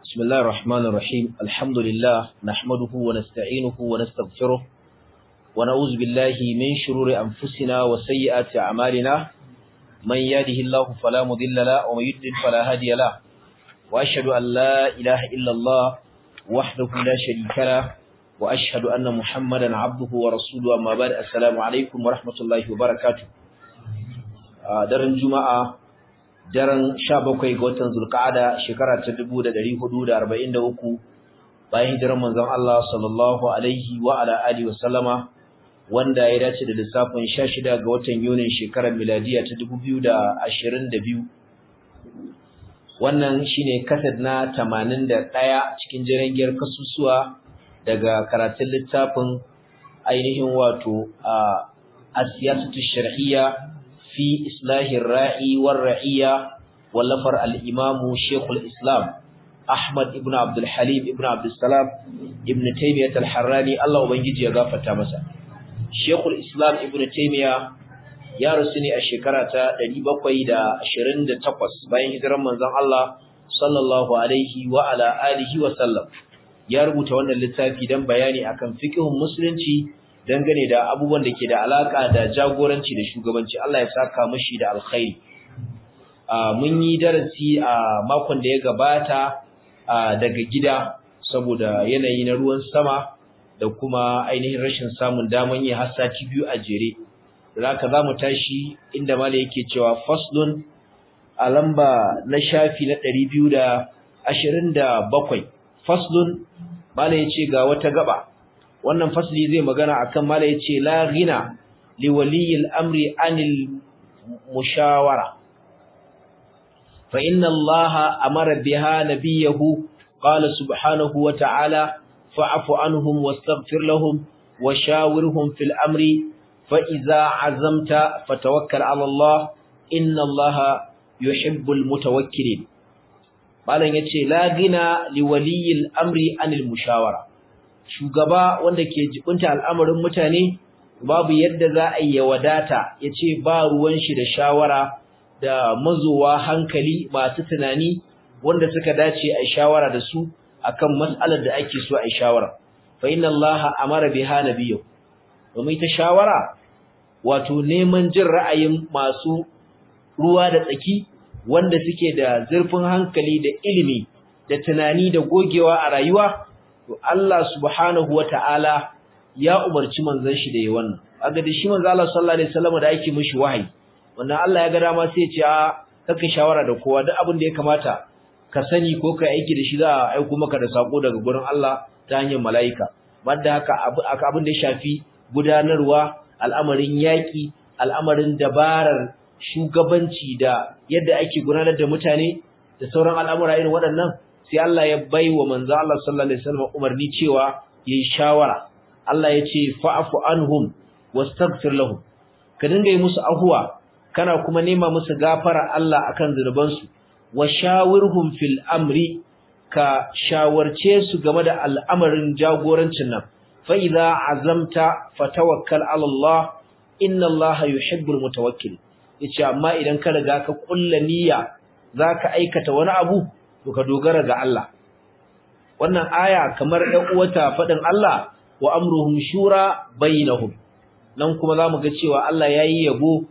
بسم الله الرحمن الرحيم الحمد لله نحمده ونستعينه ونستغفره ونعوذ بالله من شرور أنفسنا وسيئات أعمالنا من يهده الله فلا مضل له ومن يضلل فلا هادي له وأشهد أن لا إله إلا الله وحده لا شريك له وأشهد أن محمدا عبده ورسوله أما بعد السلام عليكم ورحمة الله وبركاته daren juma'a daren 17 ga watan zulqa'ada shekara ta 1443 bayan hijirar manzon Allah sallallahu alaihi wa ala alihi wa sallama wanda ya dace da lissafin 16 ga watan Yunin shekarar miladiya ta 2022 wannan shine kasad na 81 cikin jirangiyar kasusuwa daga karatun littafin ainihin wato a asiyasatu shar'iyya في إصلاح الرائي والرعية ولفر الإمام شيخ الإسلام أحمد ابن عبد الحليم ابن عبد السلام ابن تيمية الحراني الله وبنجي يغافة تامسا شيخ الإسلام ابن تيمية ya rasu ne a shekara ta 728 bayan hijirar manzon Allah sallallahu alaihi wa ala alihi wa sallam ya rubuta wannan littafi dan bayani akan fiqhun musulunci dangane da abubuwan da ke da alaka da jagoranci da shugabanci Allah ya saka mishi da alkhairi mun yi darasi a makon da ya gabata daga gida saboda yanayi na ruwan sama da kuma ainihin rashin samun daman yi har sati biyu a jere zaka zamu tashi inda malai yake cewa faslun a lamba na shafi na 227 faslun malai yace ga wata gaba wannan fasli zai magana akan mala yace la ghina li waliyil amri anil mushawara fa inna allaha amara biha nabiyahu qala subhanahu wa ta'ala fa'fu anhum wastaghfir lahum wa shawirhum fil amri fa idza azamta fatawakkal 'ala allah inna allaha yuhibbul mutawakkilin malan yace la ghina li waliyil amri anil mushawara shugaba wanda ke jibinta al'amarin mutane babu yadda za a yi wadata ya ce ba ruwan shi da shawara da mazowa hankali masu tunani wanda suka dace a shawara da su akan mas'alar da ake so a shawara fa inna Allah amara biha nabiyyu domin ta shawara wato neman jin ra'ayin masu ruwa da tsaki wanda suke da zurfin hankali da ilimi da tunani da gogewa a rayuwa to Allah subhanahu wata'ala ya umarci manzon shi da yi wannan kaga da shi manzon Allah sallallahu alaihi wasallam da yake mishi wahayi wannan Allah ya ga dama sai ya ce a kaka shawara da kowa duk abin da ya kamata ka sani ko kai aiki da shi za a aiko maka da sako daga gurin Allah ta hanyar malaika banda haka abin da ya shafi gudanarwa al'amarin yaki al'amarin dabarar shugabanci da yadda ake gudanar da mutane da sauran al'amura irin waɗannan sai Allah ya bai wa manzo Allah sallallahu alaihi wasallam umarni cewa yayi shawara Allah ya ce fa'fu anhum wastaghfir lahum ka dinga yi musu ahuwa kana kuma nema musu gafara Allah akan zunubansu wa shawirhum fil amri ka shawarce su game da al'amarin jagorancin nan fa idza azamta fatawakkal ala Allah inna Allah yuhibbul mutawakkil yace amma idan ka riga ka kulla niyya zaka aikata wani abu to ka dogara ga Allah wannan aya kamar ɗan uwata faɗin Allah wa amruhum shura bainahum nan kuma zamu ga cewa Allah yayi yabo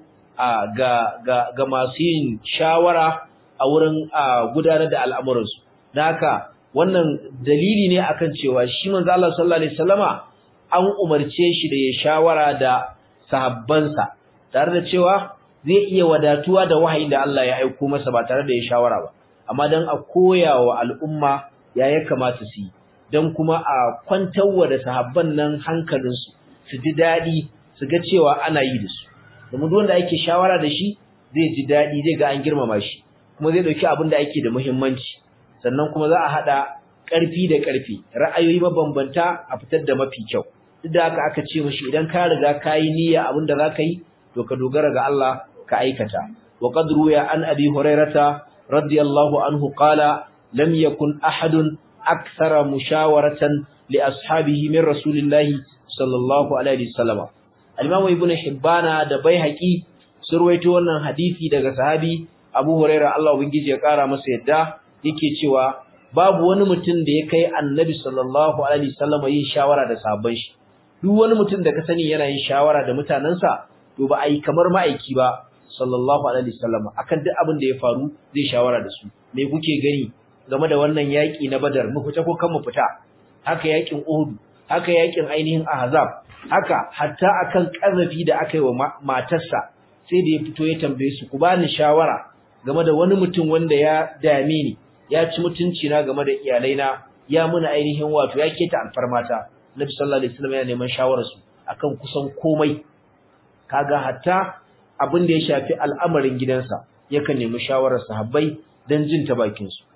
ga ga ga masu yin shawara a wurin gudanar da al'amuransu dan haka wannan dalili ne akan cewa shi manzo Allah sallallahu alaihi wasallama an umarce shi da ya shawara da sahabbansa tare da cewa zai iya wadatuwa da wahayin da Allah ya aika masa ba tare da ya shawara ba amma dan a koya wa al'umma ya ya kamata su yi dan kuma a kwantarwa da sahabban nan hankalinsu su ji daɗi su ga cewa ana yi da su domin duk wanda ake shawara da shi zai ji daɗi zai ga an girmama shi kuma zai ɗauki abin da ake da muhimmanci sannan kuma za a haɗa ƙarfi da ƙarfi ra'ayoyi mabambanta a fitar da mafi kyau duk da haka aka ce mashi idan ka riga ka yi niyya abin da za ka yi to ka dogara ga Allah ka aikata wa qad ruya an abi hurairata رضي الله عنه قال لم يكن أحد أكثر مشاورة لأصحابه من رسول الله صلى الله عليه وسلم الإمام ابن حبان da Baihaqi surwaito wannan hadisi daga sahabi Abu Hurairah Allah ubangiji ya kara masa yadda yake cewa babu wani mutum da ya kai annabi sallallahu alaihi wasallam yin shawara da sahabban shi duk wani mutum da ka sani yana yin shawara da mutanansa to ba ai kamar ma'aiki ba sallallahu alaihi wasallam akan duk abin da ya faru zai shawara da su me kuke gani game da wannan yaki na badar mu fita ko kan mu fita haka yakin uhud haka yakin ainihin ahzab haka hatta akan kazafi da aka yi wa matarsa sai da ya fito ya tambaye su ku bani shawara game da wani mutum wanda ya dame ni ya ci mutunci na game da iyalaina ya muna ainihin wato ya keta alfarmata Nabi sallallahu alaihi wasallam ya neman shawarar su akan kusan komai kaga hatta abin da ya shafi al'amarin gidansa yakan nemi shawarar sahabbai dan jin ta bakin su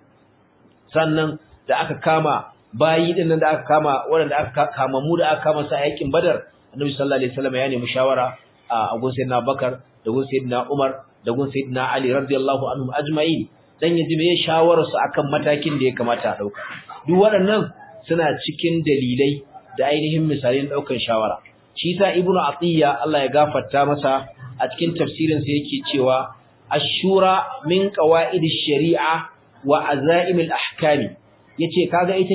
sannan da aka kama bayi din da aka kama wanda aka kama mu da aka kama sa yakin Badar Annabi sallallahu alaihi wasallam ya nemi shawara a gun Sayyidina Bakar da gun Sayyidina Umar da gun Sayyidina Ali radiyallahu anhum ajma'in dan yaji me shawarar su akan matakin da ya kamata a dauka duk waɗannan suna cikin dalilai da ainihin misalin daukan shawara shi sa Ibn Atiyya Allah ya gafarta masa a cikin tafsirin sa yake cewa ashura min qawaidish shari'a wa azaimil ahkami yace kaga ita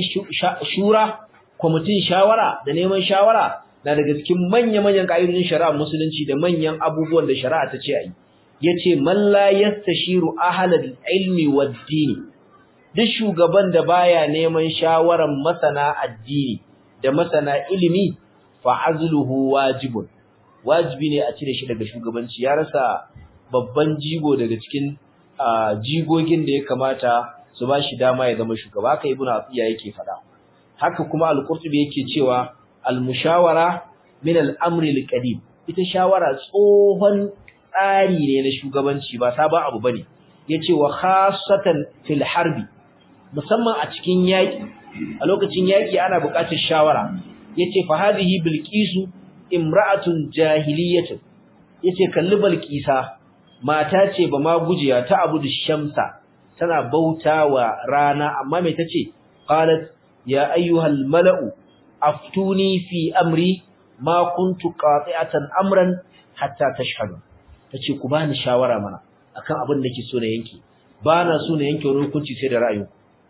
shura kwamitin shawara da neman shawara na daga cikin manya-manyan ƙa'idodin shari'a musulunci da manyan abubuwan da shari'a ta ce ayi yace man la yastashiru ahlal ilmi wad-din duk shugaban da baya neman shawaran masana addini da masana ilimi fa azluhu wajibun wajibi ne a cire shi daga shugabanci ya rasa babban jigo daga cikin jigogin da ya kamata su ba shi dama ya zama shugaba haka ibnu afiya yake fada haka kuma al-qurtubi yake cewa al-mushawara min al-amri al-qadim ita shawara tsohon tsari ne na shugabanci ba sabon abu bane yace wa khassatan fil harbi musamman a cikin yaki a lokacin yaki ana buƙatar shawara yace fa hadhihi bilqisu imra'atun jahiliyatun yace kalli balqisa mata ce ba ma gujiya ta abudu shamsa tana bautawa rana amma me tace qalat ya ayyuhal mala'u aftuni fi amri ma kuntu qati'atan amran hatta tashhadu tace ku bani shawara mana akan abin da nake so na yanke bana so na yanke wani hukunci sai da ra'ayi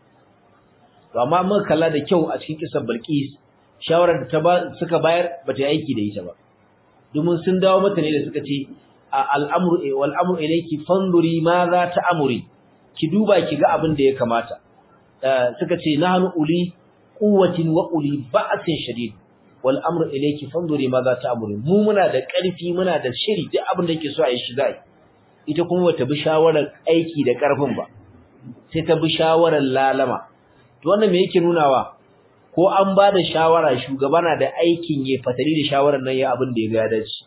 to amma mun kalla da kyau a cikin kisan Balqis shawarar da ta ba suka bayar bata yi aiki da ita ba domin sun dawo mata ne da suka ce al'amru wal amru ilayki fanduri ma za ta amuri ki duba ki ga abin da ya kamata suka ce nahnu uli quwwatin wa uli ba'sin shadid wal amru ilayki fanduri ma za ta amuri mu muna da ƙarfi muna da shiri duk abin da yake so a yi shi zai ita kuma bata bi shawarar aiki da ƙarfin ba sai ta bi shawarar lalama to wannan me yake nunawa ko an ba da shawara shugaba na da aikin ya fatali da shawarar nan ya abin da ya ga ya dace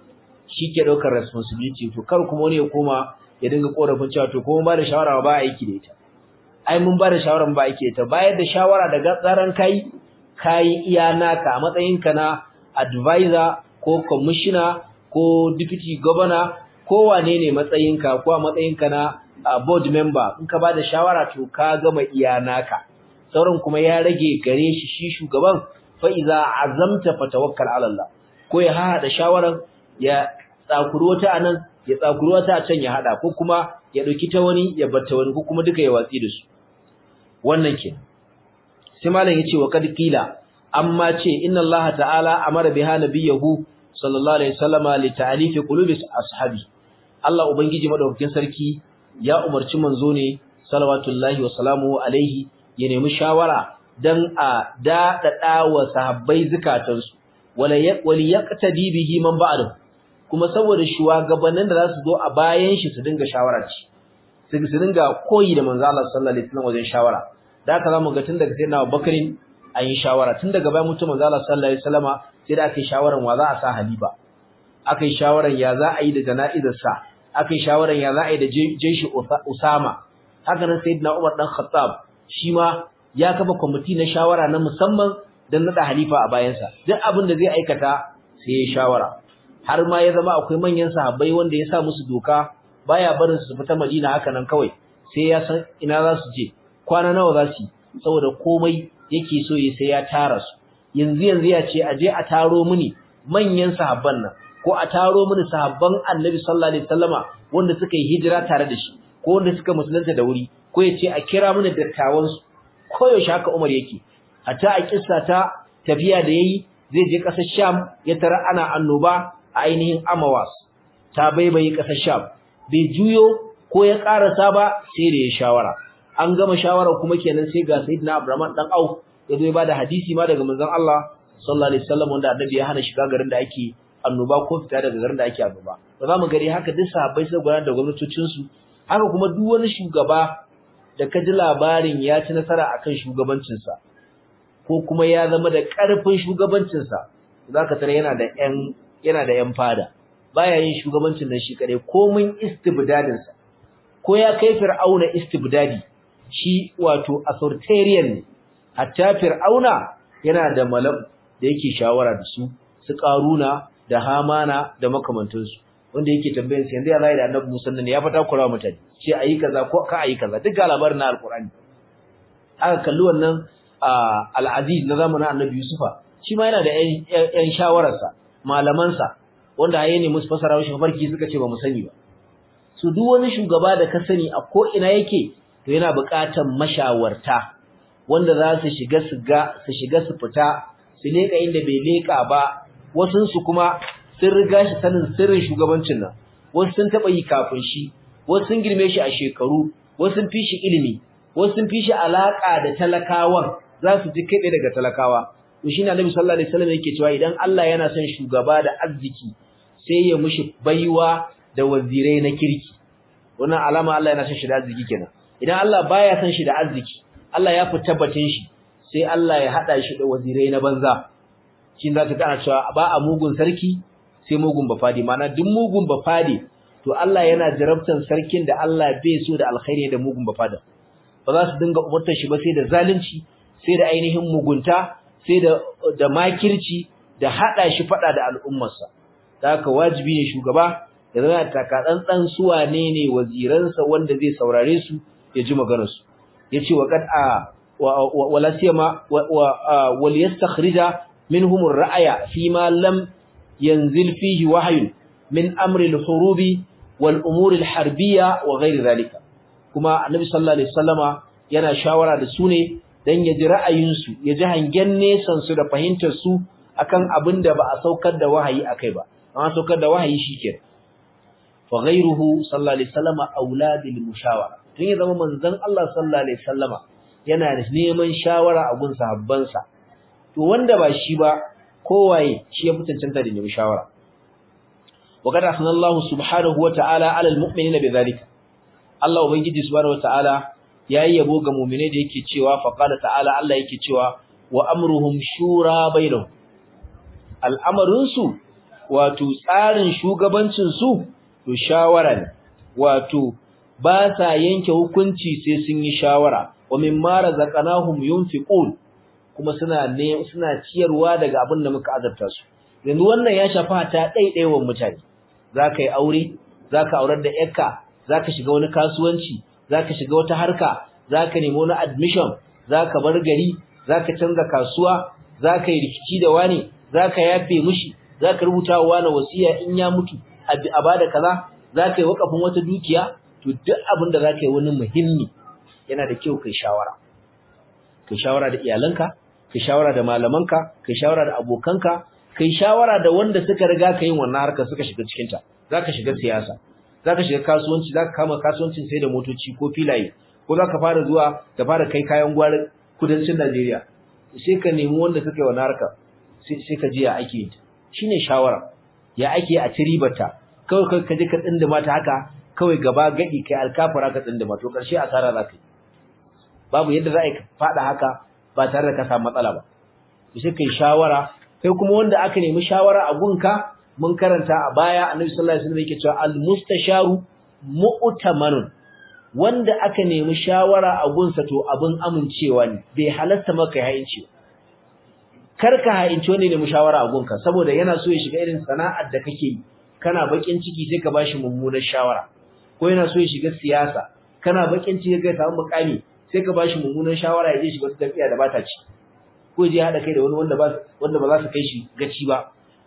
shi ke ɗaukar responsibility to kar kuma wani ya koma ya dinga korafin cewa to kuma ba da shawara ba aiki da ita ai mun ba da shawara ba aiki da ita bayar da shawara daga tsaran kai kai iya naka a matsayinka na advisor ko commissioner ko deputy governor ko wane ne matsayinka ko a matsayinka na board member in ka ba da shawara to ka gama iya naka sauran kuma ya rage gare shi shi shugaban fa iza azamta fatawakkal ala Allah ko ya hada shawaran ya tsakuri wata anan ya tsakuri wata a can ya hada ko kuma ya dauki ta wani ya batta wani ko kuma duka ya watsi da su wannan ke sai malam yace wa kad qila amma ce inna Allah ta'ala amara biha nabiyahu sallallahu alaihi wasallama li ta'alif qulubi ashabi Allah ubangiji madaukakin sarki ya umarci manzo ne salawatullahi wa salamu alaihi ya nemi shawara dan a dadada wa sahabbai zakatansu wala wali yaqtadi bihi man ba'dahu kuma saboda shugabannin da zasu zo a bayan shi su dinga shawara ci su su dinga koyi da manzo Allah sallallahu alaihi wasallam wajen shawara da haka zamu ga tun daga sayyidina Abubakar an yi shawara tun daga bayan mutum manzo Allah sallallahu alaihi wasallama sai da aka yi shawaran wa za a sa halifa aka yi shawaran ya za a yi da jana'izar sa aka yi shawaran ya za a yi da jeshi Usama haka nan sayyidina Umar dan Khattab shi ma ya kafa kwamiti na shawara na musamman don nada halifa a bayansa duk abin da zai aikata sai ya shawara har ma ya zama akwai manyan sahabbai wanda ya sa musu doka baya barin su fita Madina haka nan kawai sai ya san ina za su je kwana nawa za su saboda komai yake so ya sai ya tara su yanzu yanzu ya ce a je a taro mini manyan sahabban nan ko a taro mini sahabban Annabi sallallahu alaihi wasallama wanda suka yi hijira tare da shi ko wanda suka musulunta da wuri ko ya ce a kira mini dattawan su koyaushe haka Umar yake hatta a kissa ta tafiya da yayi zai je ƙasar Sham ya tara ana annoba a ainihin Amawas ta baibaye ƙasar Sham bai juyo ko ya karasa ba sai da ya shawara an gama shawara kuma kenan sai ga Sayyidina Abdurrahman dan Auf ya zo ya bada hadisi ma daga manzon Allah sallallahu alaihi wasallam wanda annabi ya hana shiga garin da ake annoba ko fita daga garin da ake annoba ba za mu gari haka duk sahabbai sai gudanar da gwamnatocin su haka kuma duk wani shugaba da ka ji labarin ya ci nasara akan shugabancin sa ko kuma ya zama da karfin shugabancin sa zaka tare yana da ƴan yana da ƴan fada baya yin shugabancin nan shi kadai komin istibdadin sa ko ya kai fir'auna istibdadi shi wato authoritarian ne hatta fir'auna yana da malam da yake shawara da su su karuna da hamana da makamantansu wanda yake tambayan su yanzu ya zai da annabi Musa ne ya fata kura mutane ce ayi kaza ko ka ayi kaza duk ga labarin na alqur'ani aka kalli wannan al-aziz na zamanin annabi Yusufa shi ma yana da ƴan shawararsa malamansa wanda haye ne musu fasara shi farki suka ce ba mu sani ba su duk wani shugaba da ka sani a ko ina yake to yana buƙatar mashawarta wanda za su shiga su ga su shiga su fita su leka inda bai leka ba wasun su kuma sun riga shi sanin sirrin shugabancin nan wasu sun taba yi kafin shi wasu sun girme shi a shekaru wasu sun fi shi ilimi wasu sun fi shi alaka da talakawan za su ji kai daga talakawa to shine Annabi sallallahu alaihi wasallam yake cewa idan Allah yana son shugaba da arziki sai ya mushi baiwa da wazirai na kirki wannan alama Allah yana son shi da arziki kenan idan Allah baya son shi da arziki Allah ya fi tabbatin shi sai Allah ya hada shi da wazirai na banza shin za ta kana cewa ba a mugun sarki sai mugun bafadi mana duk mugun bafadi to Allah yana jarabtan sarkin da Allah bai so da alkhairi da mugun bafada ba za su dinga umurtar shi ba sai da zalunci sai da ainihin mugunta sai da da makirci da hada shi fada da al'ummarsa haka wajibi ne shugaba ya zama takatsantsan su wane ne waziransa wanda zai saurare su ya ji maganarsu yace wa qad a wala siyama wal yastakhrija minhum ar-ra'ya fi ma lam yanzil fihi wahyun min amri al-hurubi wal umuri al-harbiyya wa ghayr dhalika kuma annabi sallallahu alaihi wasallama yana shawara da su ne dan ya ji ra'ayinsu ya ji hangen nesan su da fahimtar su akan abin da ba a saukar da wahayi akai ba amma saukar da wahayi shikenan fa ghayruhu sallallahu alaihi wasallama aula bil mushawara tun ya zama manzon Allah sallallahu alaihi wasallama yana neman shawara a gun sahabbansa to wanda ba shi ba kowaye shi ya fitancanta da neman shawara wa qad ahsanallahu subhanahu wa ta'ala 'ala al-mu'minina bidhalika Allah ubangiji subhanahu wa ta'ala yayi yabo ga mu'mine da yake cewa fa qala ta'ala Allah yake cewa wa amruhum shura bainahum al'amarin su wato tsarin shugabancin su to shawara ne wato ba sa yanke hukunci sai sun yi shawara wa mimma razaqnahum yunfiqun kuma suna ne suna ciyarwa daga abin da muka azabta su yanzu wannan ya shafa ta daidaiwan mutane zaka yi aure zaka aurar da yarka zaka shiga wani kasuwanci zaka shiga wata harka zaka nemi wani admission zaka bar gari zaka canza kasuwa zaka yi rikici da wani zaka yafe mushi zaka rubuta wa wani wasiya in ya mutu a bada kaza zaka yi wakafin wata dukiya to duk abin da zaka yi wani muhimmi yana da kyau kai shawara kai shawara da iyalanka kai shawara da malamanka kai shawara da abokanka kai shawara da wanda suka riga ka yin wannan harkar suka shiga cikin ta zaka shiga siyasa zaka shiga kasuwanci zaka kama kasuwancin sai da motoci ko filaye ko zaka fara zuwa ka fara kai kayan gwari kudancin Najeriya sai ka nemi wanda suka yi wannan harkar sai ka ji ya ake yi shine shawara ya ake a ciribata kawai ka je ka tsindima ta haka kawai gaba gadi kai alkafara ka tsindima to karshe asara zaka yi babu yadda za a faɗa haka ba tare da ka samu matsala ba sai kai shawara kai kuma wanda aka nemi shawara a gunka mun karanta a baya annabi sallallahu alaihi wasallam yake cewa al mustasharu mu'tamanun wanda aka nemi shawara a gunsa to abin amincewa ne bai halatta maka ya hayinci kar ka hayinci wanda ne mu shawara a gunka saboda yana so ya shiga irin sana'ar da kake yi kana bakin ciki sai ka bashi mummunar shawara ko yana so ya shiga siyasa kana bakin ciki ga samu mukami sai ka bashi mummunan shawara ya je shiga wata tafiya da bata ci ko je hada kai da wani wanda ba wanda ba za su kai shi gaci ba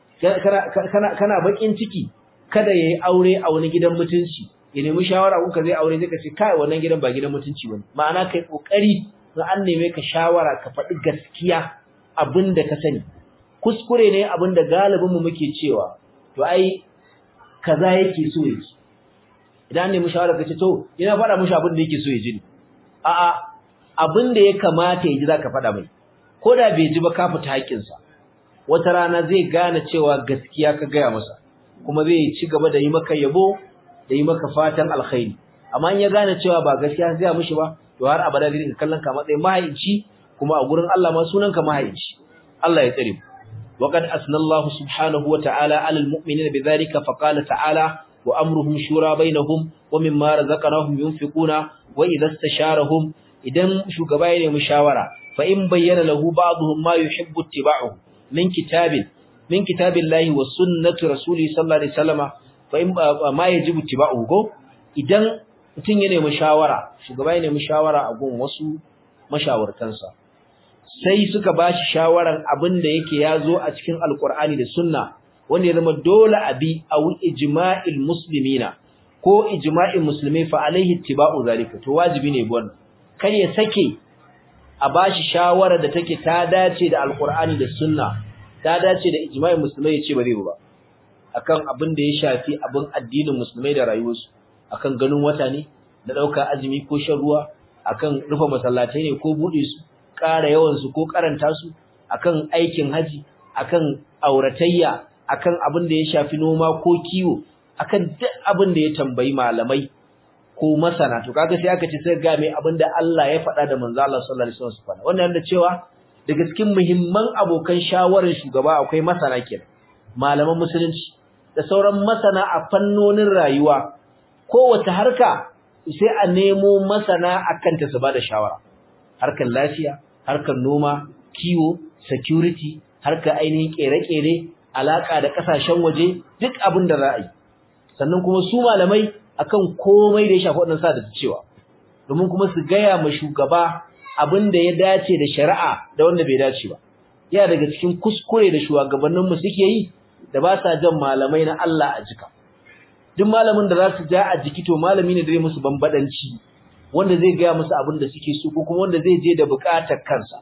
kana kana bakin ciki kada yayi aure a wani gidan mutunci ya nemi shawara kuka zai aure sai ka ce kai wannan gidan ba gidan mutunci bane ma'ana kai kokari in an neme ka shawara ka faɗi gaskiya abin da ka sani kuskure ne abin da galibin mu muke cewa to ai kaza yake so yake idan nemi shawara ka ce to ina faɗa mishi abin da yake so ya ji a'a abin da ya kamata ya ji zaka faɗa mai ko da bai ji ba ka fita haƙƙinsa wata rana zai gane cewa gaskiya ka gaya masa kuma zai ci gaba da yi maka yabo da yi maka fatan alkhairi amma in ya gane cewa ba gaskiya ka gaya mishi ba to har abada zai dinga kallon ka matsayin mahaici kuma a gurin Allah ma sunan ka mahaici Allah ya tsare mu وقد أثنى الله سبحانه وتعالى على المؤمنين بذلك فقال تعالى وأمرهم شورى بينهم ومما رزقناهم ينفقون وإذا استشارهم إذن شغبائن مشاورة فإن بين له بعضهم ما يحب اتباعه من كتاب من كتاب الله والسنة رسوله صلى الله عليه وسلم فإن ما يجب اتباعه إذن mutum ya nemi shawara shugaba ya nemi shawara a gun wasu mashawartansa sai suka bashi shawaran abin da yake yazo a cikin alkur'ani da sunna wanda ya zama dole abi aw ijma'il muslimina ko ijma'in musulmai fa alaihi ittiba'u zalika to wajibi ne bon kar ya sake a bashi shawara da take ta dace da alkur'ani da sunna ta dace da ijma'in musulmai yace ba zai ba akan abin da ya shafi abin addinin musulmai da rayuwarsu akan ganin wata ne da dauka azumi ko shan ruwa akan rufe masallatai ne ko bude su ƙara yawan su ko karanta su akan aikin haji akan auratayya akan abin da ya shafi noma ko kiwo akan duk abin da ya tambayi malamai ko masana to kaga sai aka ce sai ga mai abin da Allah ya faɗa da manzo Allah sallallahu alaihi wasallam wannan da cewa daga cikin muhimman abokan shawarar shugaba akwai masana kenan malaman musulunci da sauran masana a fannonin rayuwa kowace harka sai a nemo masana akan ta su bada shawara harkar lafiya harkar noma kiwo security harkar ainihin kere-kere alaka da kasashen waje duk abin da za a yi sannan kuma su malamai akan komai da ya shafi waɗannan sa da cewa domin kuma su gaya ma shugaba abin da ya dace da shari'a da wanda bai dace ba yana daga cikin kuskure da shugabanninmu suke yi da ba sa jan malamai na Allah a jika duk malamin da za su ja a jiki to malami ne da zai musu bambadanci wanda zai gaya musu abin da suke so ko kuma wanda zai je da bukatar kansa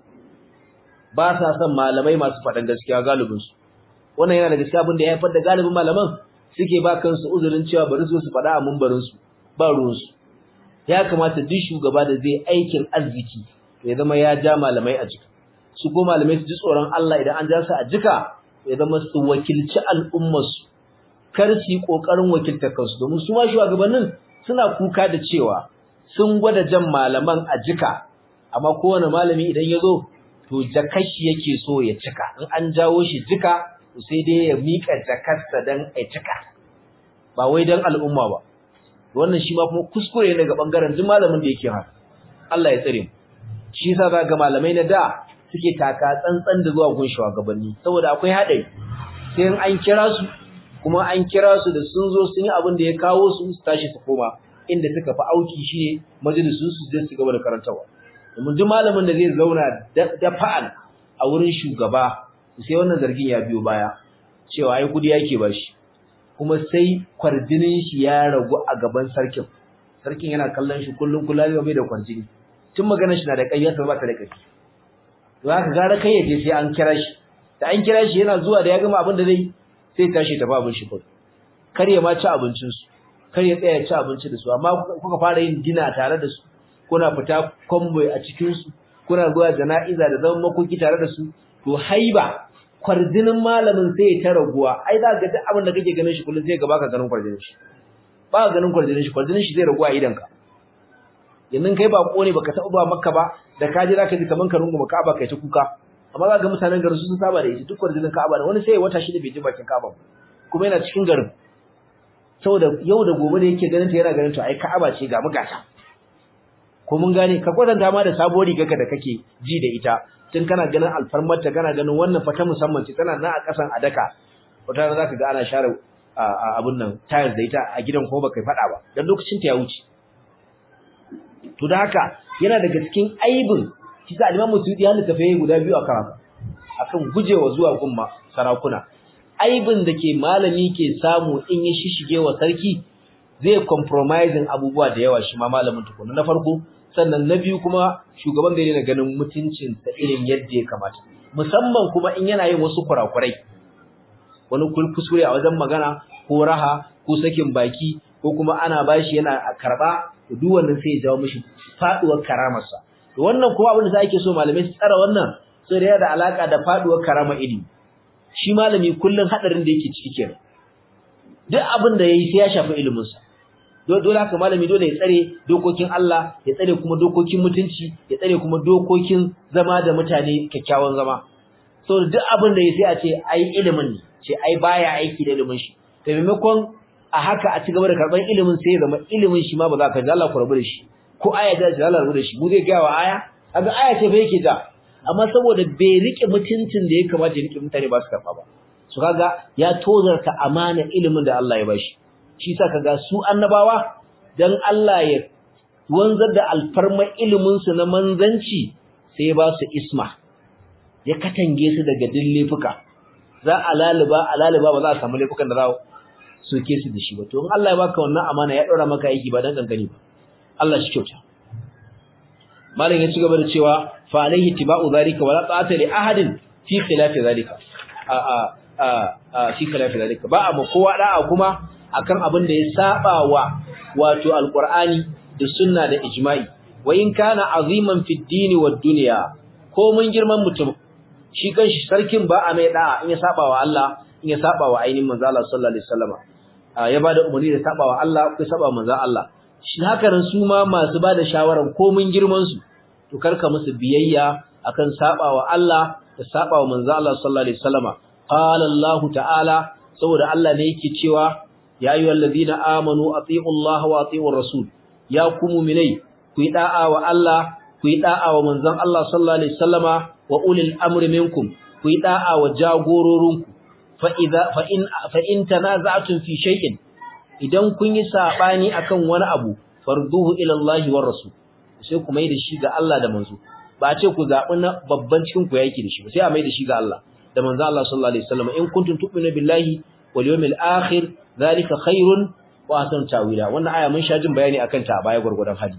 ba sa son malamai masu faɗan gaskiya galibin su wannan yana daga cikin abin da ya haifar da galibin malaman suke ba kansu uzurin cewa bari su su faɗa a mumbarin su ba ruwan su ya kamata duk shugaba da zai aikin arziki ya zama ya ja malamai a jika su ko malamai su ji tsoron Allah idan an ja su a jika ya zama su wakilci al'ummarsu kar su yi ƙoƙarin wakiltar kansu domin su ma shugabannin suna kuka da cewa sun gwada jan malaman a jika amma kowane malami idan ya zo to jakashi yake so ya cika in an jawo shi jika to sai dai ya miƙa jakarsa don a cika ba wai don al'umma ba wannan shi ma kuma kuskure ne ga ɓangaren duk malamin da yake haka Allah ya tsare mu shi yasa za ga malamai na da suke taka tsantsan da zuwa gun shugabanni saboda akwai haɗari sai in an kira su kuma an kira su da sun zo sun yi abin da ya kawo su su tashi su koma inda suka fi auki shine majalisun su zai su gaba da karantawa domin duk malamin da zai zauna da fa'al a wurin shugaba sai wannan zargin ya biyo baya cewa ai kudi yake bashi kuma sai kwarjinin shi ya ragu a gaban sarkin sarkin yana kallon shi kullun kullun bai da kwarjini tun maganar shi na da kayyar ba ta da kai to haka gara kai yaje sai an kira shi da an kira shi yana zuwa da ya gama abin da zai sai tashi tafi abin shi kawai kar ya ma ci abincin su kar ya tsaya ci abinci da su amma kuka fara yin dina tare da su kuna fita convoy a cikin su kuna zuwa jana'iza da zaman makoki tare da su to haiba kwarjinin malamin sai ya ta raguwa ai za ga duk abin da kake ganin shi kullum sai ga baka ganin kwarjinin shi ba ka ganin kwarjinin shi kwarjinin shi zai raguwa a idan ka yanzu kai ba ne baka taɓa ba makka ba da ka ji zaka ji kaman ka runguma ka'aba kai ta kuka amma za ga mutanen garin su sun saba da ita duk kwarjinin ka'aba da wani sai ya wata shida bai ji bakin ka'aba kuma yana cikin garin saboda yau da gobe da yake ganin ta yana ganin to ai ka'aba ce ga mugata ko mun gane ka kwatanta ma da sabuwar rigarka da kake ji da ita tun kana ganin alfarmarta kana ganin wannan fata musamman ce tana nan a kasan adaka wata rana zaka ga ana share abun nan tires da ita a gidan ko baka faɗa ba dan lokacin ta ya wuce to da haka yana daga cikin aibin kisa al-Imam Suyuti ya littafa guda biyu a karatu akan gujewa zuwa gumma sarakuna aibin da ke malami ke samu in ya shishige wa sarki zai compromising abubuwa da yawa shi ma malamin tukuna na farko sannan na biyu kuma shugaban zai daina ganin mutuncin sa irin yadda ya kamata musamman kuma in yana yin wasu kurakurai wani kuskure a wajen magana ko raha ko sakin baki ko kuma ana bashi yana karba duk wannan sai ya jawo mishi faduwar karamarsa to wannan kuma abin da ake so malamai su tsara wannan sai da da alaka da faduwar karama ilimi shi malami kullun hadarin da yake ciki kenan duk abin da yayi sai ya shafi ilimin sa dole haka malami dole ya tsare dokokin Allah ya tsare kuma dokokin mutunci ya tsare kuma dokokin zama da mutane kyakkyawan zama so duk abin da yayi sai a ce ai ilimin ne ce ai baya aiki da ilimin shi to maimakon a haka a ci gaba da karban ilimin sai ya zama ilimin shi ma ba za ka ji Allah ku rabu da shi ko aya da Allah rabu da shi mu zai ga wa aya kaga aya ce fa yake da amma saboda bai rike mutuncin da ya kamata ya rike mutane ba su karba ba su kaga ya tozarta amana ilimin da Allah ya bashi shi sa kaga su annabawa dan Allah ya wanzar da alfarma ilimin su na manzanci sai ya ba su isma ya katange su daga dillefuka za a laluba a laluba ba za a samu laifukan da za su soke su da shi ba to in Allah ya baka wannan amana ya daura maka aiki ba dan kankani ba Allah shi kyauta malam ya ci gaba da cewa fa alaihi tiba'u zalika wala ta'ata li ahadin fi khilafi zalika a a a fi khilafi zalika ba amma kowa da'a kuma akan abin da ya saba wa wato alqur'ani da sunna da ijma'i wa in kana aziman fi dini wad dunya ko mun girman mutum shi kanshi sarkin ba a mai da'a in ya saba wa Allah in ya saba wa ainihin manzo Allah sallallahu alaihi wasallam ya bada umarni da saba wa Allah ko saba manzo Allah shi haka nan su ma masu bada shawaran ko mun girman su to karka musu biyayya akan saba wa Allah da saba wa manzo Allah sallallahu alaihi wasallam qala Allah ta'ala saboda Allah ne yake cewa ya ayyuhal ladina amanu atiiu Allah wa atiiu rasul ya ku mu'minai ku yi da'a wa Allah ku yi da'a wa manzon Allah sallallahu alaihi wasallama wa ulil amri minkum ku yi da'a wa jagororinku fa idza fa in fa in tanaza'tum fi shay'in idan kun yi sabani akan wani abu farduhu ila Allah war rasul sai ku mai da shi ga Allah da manzo ba a ce ku zabi na babban cikin ku yake da shi ba sai a mai da shi ga Allah da manzo Allah sallallahu alaihi wasallam in kuntum tu'minu billahi wal yawmil akhir zalika khairun wa ahsanu ta'wila wannan aya mun sha jin bayani akan ta a baya gurgurdan hadi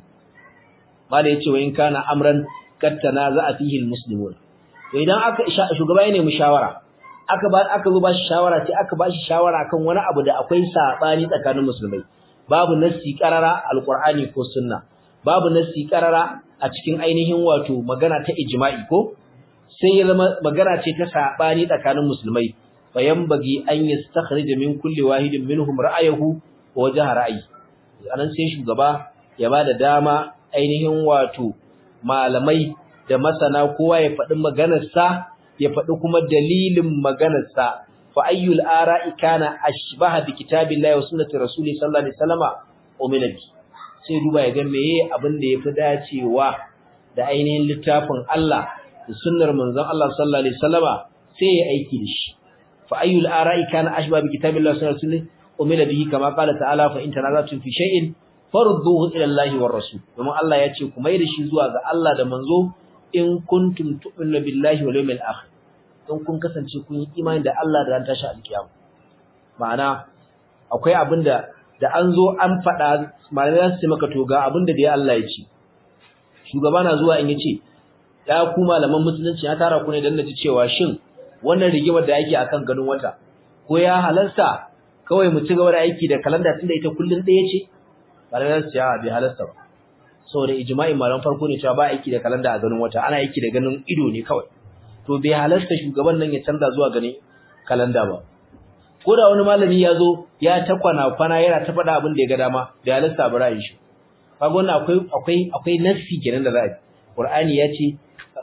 mala yace wa in kana amran kad tanaza'a fihi almuslimun to idan aka shugaba ya nemi shawara aka ba aka zo ba shi shawara sai aka ba shi shawara kan wani abu da akwai sabani tsakanin musulmai babu nassi qarara alqur'ani ko sunna babu nassi qarara a cikin ainihin wato magana ta ijma'i ko sai ya zama magana ce ta sabani tsakanin musulmai bayan bagi an yastakhrij min kulli wahidin minhum ra'ayahu wa wajha ra'ayi anan sai shugaba ya bada dama ainihin wato malamai da masana kowa ya faɗi maganarsa ya faɗi kuma dalilin maganarsa fa ayyul ara'i kana ashbaha bi kitabillahi wa sunnati rasuli sallallahu alaihi wasallama umila bi sai duba ya ga meye abin da yafi dacewa da ainihin littafin Allah da sunnar manzon Allah sallallahu alaihi wasallama sai ya aiki da shi fa ayyul ara'i kana ashbaha bi kitabillahi wa sunnati rasuli umila bihi kama qala ta'ala fa in tanazatum fi shay'in farduhu ila Allah war rasul kuma Allah ya ce ku mai da shi zuwa ga Allah da manzo in kuntum tu'minu billahi wal yawmil akhir in kun kasance kun yi imani da Allah da ran tashi alkiyama ma'ana akwai abinda da an zo an faɗa malamai za su ce maka to ga abinda da ya Allah ya ce shugaba na zuwa in yace ya ku malaman musulunci ya tara ku ne dan naji cewa shin wannan rigimar da yake akan ganin wata ko ya halarta kawai mu ci gaba da aiki da kalanda tunda ita kullun ɗaya ce malamai za su ce a bai halarta ba saboda ijma'in malaman farko ne cewa ba aiki da kalanda a ganin wata ana aiki da ganin ido ne kawai to bai halarta shugaban nan ya canza zuwa ganin kalanda ba ko da wani malami ya zo ya ta kwana kwana yana ta faɗa abin da ya ga dama bai halarta ba ra'ayin shi kaga wannan akwai akwai akwai nassi kenan da za a yi qur'ani ya ce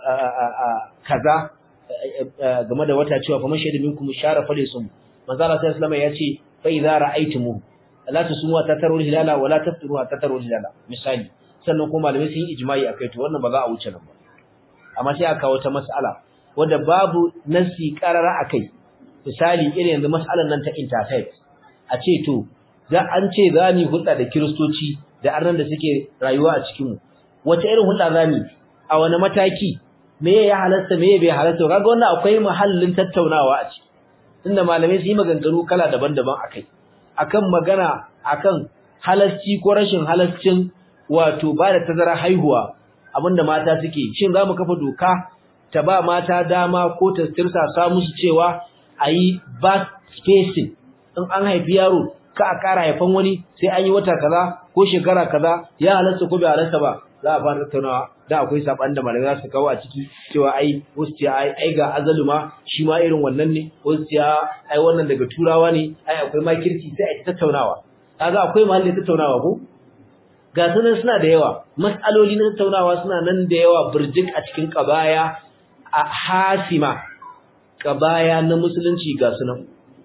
kaza game da wata cewa faman shaidu minkum shara falisum manzo Allah sallallahu alaihi wasallam ya ce fa idza ra'aytumuhu la tusumu ta tarul hilala wala taftiru ta tarul hilala misali sannan kuma malamai sun yi ijma'i akai to wannan ba za a wuce nan ba amma sai aka kawo ta mas'ala wanda babu nasi qarara akai misali irin yanzu mas'alan nan ta interfaith a ce to za an ce za mu hulɗa da kiristoci da arnan da suke rayuwa a cikin mu wace irin hulɗa za mu a wani mataki me ya halasta me bai halasta kaga wannan akwai mahallin tattaunawa a ciki tunda malamai su yi maganganu kala daban-daban akai akan magana akan halasci ko rashin halascin wato ba da tazara haihuwa abinda mata suke shin zamu kafa doka ta ba mata dama ko ta tirsasa musu cewa ayi birth spacing in an haifi yaro ka a ƙara haifan wani sai an yi wata kaza ko shekara kaza ya halarta ko bai halarta ba za a fara tattaunawa da akwai saban da malamai za su kawo a ciki cewa ai wasu ce ai ai ga azaluma shi ma irin wannan ne wasu ce ai wannan daga turawa ne ai akwai makirci sai a tattaunawa kaga akwai mahallin tattaunawa ko ga sunan suna da yawa mas'aloli na tattaunawa suna nan da yawa burjik a cikin kabaya a hasima kabaya na musulunci ga sunan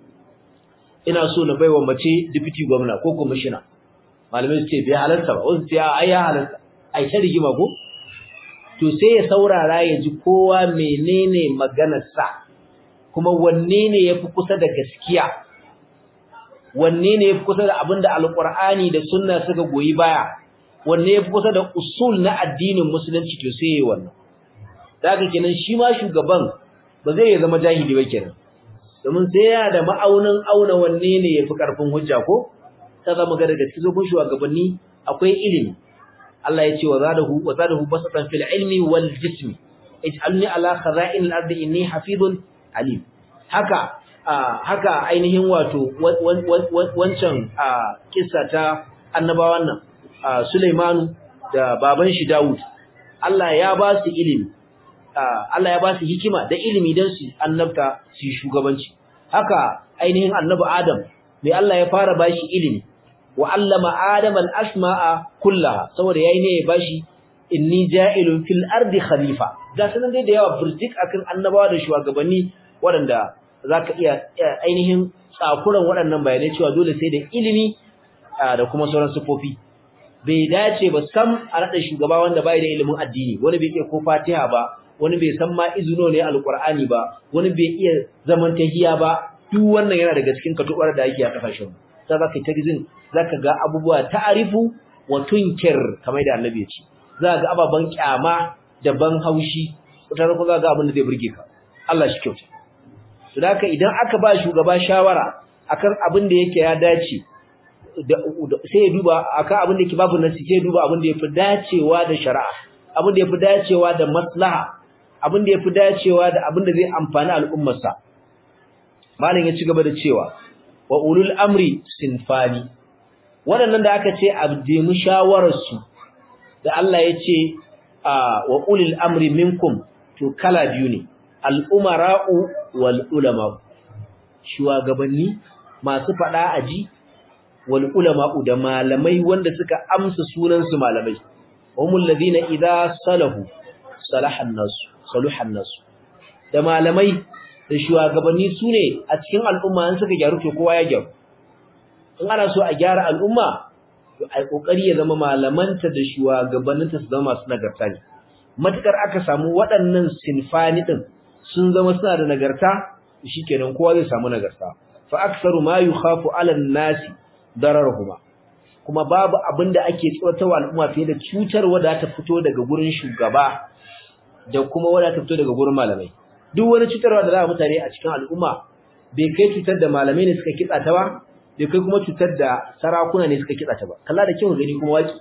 ina so na baiwa mace deputy gwamna ko commissioner malamai su ce bai halarta ba wasu ce ai ya halarta ai ta rigima ko to sai ya saurara ya ji kowa menene maganarsa kuma wanne ne yafi kusa da gaskiya wanne ne yafi kusa da abinda alqur'ani da sunna suka goyi baya wanne yafi kusa da usul na addinin musulunci to sai yayi wannan daga kenan shi ma shugaban ba zai zama jahili ba kenan domin sai ya da ma'aunin auna wanne ne yafi karfin hujja ko ta zama ga daga cikin shugabanni akwai ilimi Allah ya ce wa zadahu wa zadahu basatan fil ilmi wal jismi ij'alni ala khaza'in al-ardi inni hafizun alim haka haka ainihin wato wancan kissa ta annabawan nan Sulaimanu da baban shi Dawud Allah ya ba su ilimi Allah ya ba su hikima da ilimi dan su annabta su shugabanci haka ainihin annabi Adam mai Allah ya fara bashi ilimi wa allama adama al-asma'a kullaha saboda yayi ne ya bashi inni ja'ilun fil ardi khalifa ga sanan dai da yawa burjik akan annabawa da shugabanni waɗanda zaka iya ainihin tsakuran waɗannan bayanai cewa dole sai da ilimi da kuma sauran sufofi bai dace ba sam a rada shugaba wanda bai da ilimin addini wani bai iya ko Fatiha ba wani bai san ma izuno ne alqur'ani ba wani bai iya zaman tahiya ba duk wannan yana daga cikin katubar da ake a kasashen sai zaka ta gizin zaka ga abubuwa ta'arifu wa tunkir kamar da annabi ya ce za ga ababan kyama da ban haushi wata ko za ga abin da zai burge ka Allah shi kyauta to haka idan aka ba shugaba shawara akan abin da yake ya dace sai ya duba akan abin da yake babu nasi sai ya duba abin da yafi dacewa da shari'a abin da yafi dacewa da maslaha abin da yafi dacewa da abin da zai amfani al'ummarsa malam ya ci gaba da cewa wa ulul amri sinfani waɗannan da aka ce abdemu shawararsu da Allah ya ce wa ulul amri minkum to kala biyu ne al'umara'u wal ulama shugabanni masu faɗa aji wal ulama'u da malamai wanda suka amsa sunansu malamai humul ladina idza salahu salahan nasu saluhan nasu da malamai da shugabanni su ne a cikin al'umma an suka gyaru to kowa ya gyaru in ana so a gyara al'umma to ai kokari ya zama malamanta da shugabanninta su zama masu nagarta ne matukar aka samu waɗannan sinfani din sun zama suna da nagarta shikenan kowa zai samu nagarta fa aktsaru ma yukhafu 'ala an-nasi dararuhuma kuma babu abinda ake tsotawa al'umma fiye da cutarwa da ta fito daga gurin shugaba da kuma wanda ta fito daga gurin malamai duk wani cutarwa da za a mutane a cikin al'umma bai kai cutar da malamai ne suka kitsa ta ba bai kai kuma cutar da sarakuna ne suka kitsa ta ba kalla da kyau gani kuma waki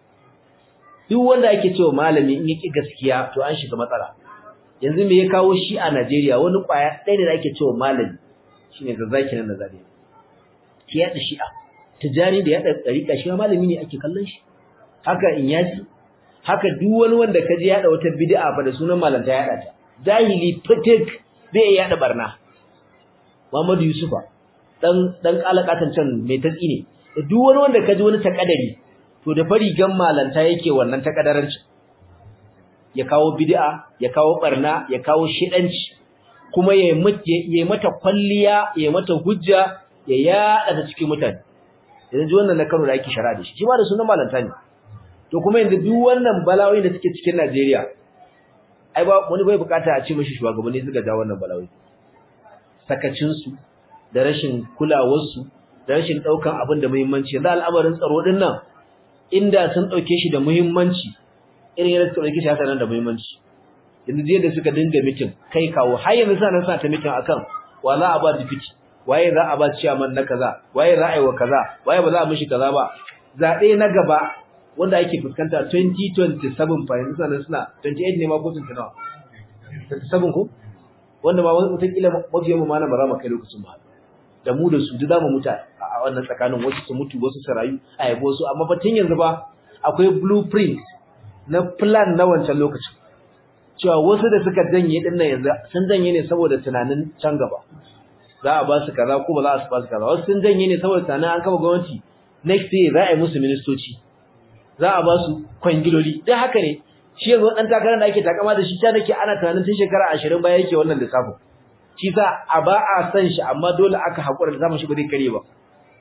duk wanda ake cewa malami in yaki gaskiya to an shiga matsala yanzu me ya kawo shi a Najeriya wani kwaya ɗaya ne da ake cewa malami shine zazzaki nan Najeriya ki yada shi'a tijani da yada tsarika shi malami ne ake kallon shi haka in yaji haka duk wani wanda kaje yada wata bid'a fa da sunan malanta yada ta jahili fitik zai yada barna Muhammadu Yusufa dan dan kalakatan can mai tatsi ne duk wani wanda kaji wani takadari to da fari gan malanta yake wannan takadaranci ya kawo bid'a ya kawo barna ya kawo shidanci kuma ya yi mata kwalliya ya mata hujja ya yada ta cikin mutane yanzu wannan na Kano da ake shara da shi shi ma da sunan malanta ne to kuma yanzu duk wannan bala'o'i da suke cikin Najeriya ai ba wani bai bukata a ce mishi shugabanni suka ja wannan bala'o'i sakacin su da rashin kulawar su da rashin daukan abin da muhimmanci yanzu al'amarin tsaro din nan inda sun dauke shi da muhimmanci irin yadda suka dauke shi haka nan da muhimmanci yanzu jiya da suka dinga mitin kai kawo har yanzu sa nan sa ta mitin akan wa za a ba dipiti waye za a ba ciyaman na kaza waye za a yi wa kaza waye ba za a mishi kaza ba zabe na gaba wanda ake fuskanta 2027 fa yanzu sanan suna 28 ne ma ko 29 27 ko wanda ma wata kila mafiyan mu ma na ba za mu kai lokacin ba da mu da su duk zamu mutu a wannan tsakanin wasu su mutu wasu su rayu a yabo su amma fa tun yanzu ba akwai blueprint na plan na wancan lokacin cewa wasu da suka janye din nan yanzu sun janye ne saboda tunanin can gaba za a ba su kaza ko ba za a ba su kaza wasu sun janye ne saboda tunanin an kafa gwamnati next year za a yi musu ministoci za a ba su kwangiloli duk haka ne shi yanzu dan takarar da ake takama da shi ta nake ana tunanin tun shekara 20 baya yake wannan lissafin shi sa a ba a san shi amma dole aka hakura da zaman shi ba zai kare ba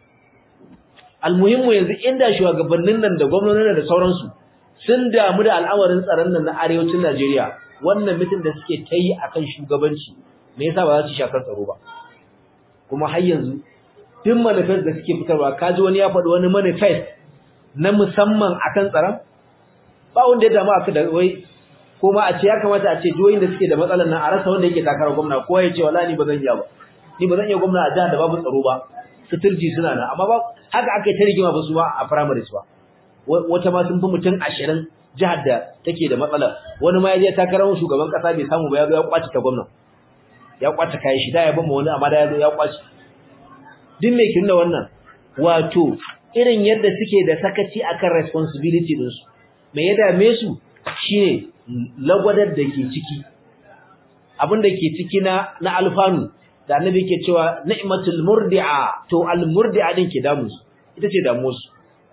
almuhimmu yanzu inda shugabannin nan da gwamnonin da sauransu sun damu da al'amarin tsaron nan na arewacin Najeriya wannan mitin da suke ta yi akan shugabanci me yasa ba za su shakar tsaro ba kuma har yanzu duk manifest da suke fitarwa kaji wani ya faɗi wani manifest na musamman akan tsaron ba wanda ya damu aka da wai kuma a ce ya kamata a ce jihohin da suke da matsalar nan a rasa wanda yake takarar gwamna ko ya ce wala ni ba zan iya ba ni ba zan iya gwamna a jihar da babu tsaro ba suturji suna nan amma ba haka aka yi ta rigima ba su ba a primaries ba wata ma sun fi mutum ashirin jihar da take da matsala wani ma ya je takarar shugaban kasa bai samu ba ya zo ya kwace ta gwamna ya kwace kayan shi da ya bama wani amma da ya zo ya kwace duk mai kinna wannan wato irin yadda suke da sakaci akan responsibility din su me ya dame su shine lagwadar da ke ciki abin da ke ciki na na alfanu da annabi ke cewa ni'matul murdi'a to al murdi'a din ke damu su ita ce damu su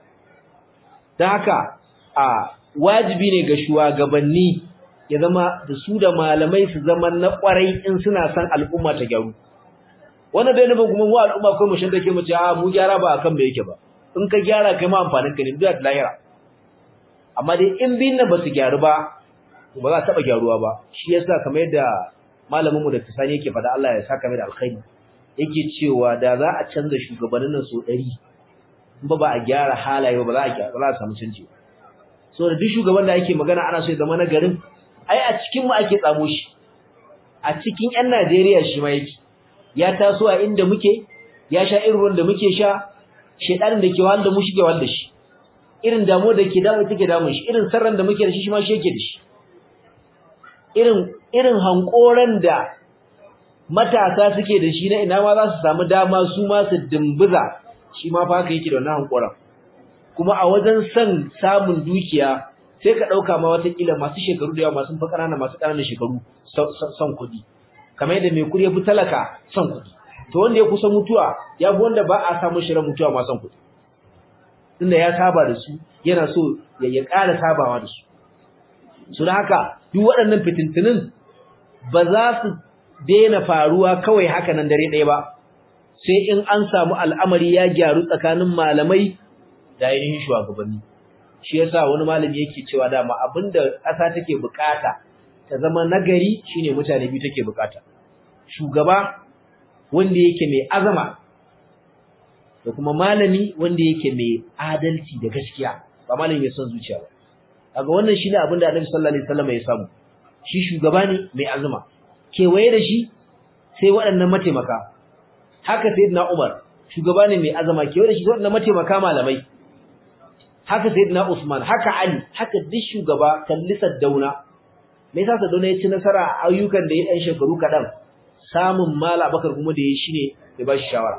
dan haka a wajibi ne ga shugabanni ya zama da su da malamai su zama na kwarai in suna son al'umma ta gyaru wannan dai nufin kuma mu al'umma kai mu shin take mu ce a mu gyara ba akan me yake ba in ka gyara kai ma amfanin ka ne duk da lahira amma dai in bin nan ba su gyaru ba ba za a taba gyaruwa ba shi yasa kamar yadda malamin mu da tsani yake faɗa Allah ya saka mai da alkhairi yake cewa da za a canza shugabannin nan so 100 in ba ba a gyara halaye ba za a gyara ba za a samu canji so da duk shugaban da ake magana ana so ya zama na garin ai a cikin mu ake tsamo shi a cikin ƴan Najeriya shi ma yake ya taso a inda muke ya sha irin ruwan da muke sha shedanin da ke wahal da mu shi ke wahal da shi irin damuwa da ke damu take damun shi irin sarran da muke da shi shi ma shi yake da shi irin irin hankoran da matasa suke da shi na ina ma za su samu dama su ma su dimbiza shi ma fa haka yake da wannan hankoran kuma a wajen son samun dukiya sai ka dauka ma wata kila masu shekaru da yawa masu fa kanana masu kananan shekaru son kuɗi kamar yadda mai kuɗi ya fi talaka son kuɗi to wanda ya kusa mutuwa ya fi wanda ba a samu shirin mutuwa ma son kuɗi tunda ya saba da su yana so ya ya ƙara sabawa da su su da haka duk waɗannan fitintunin ba za su daina faruwa kawai haka nan dare ɗaya ba sai in an samu al'amari ya gyaru tsakanin malamai da ainihin shugabanni shi yasa wani malami yake cewa dama abinda ƙasa take bukata ta zama nagari shine mutane biyu take bukata shugaba wanda yake mai azama da kuma malami wanda yake mai adalci da gaskiya ba malami mai son zuciya ba kaga wannan shine abin da Annabi sallallahu alaihi wasallam ya samu shi shugaba ne mai azuma kewaye da shi sai waɗannan mataimaka haka sayyidina Umar shugaba ne mai azama kewaye da shi waɗannan mataimaka malamai haka sayyidina Usman haka Ali haka duk shugaba kallisar dauna me yasa Sadauna ya ci nasara a ayyukan da ya dan shekaru kadan samun mala bakar kuma da ya shine ya ba shi shawara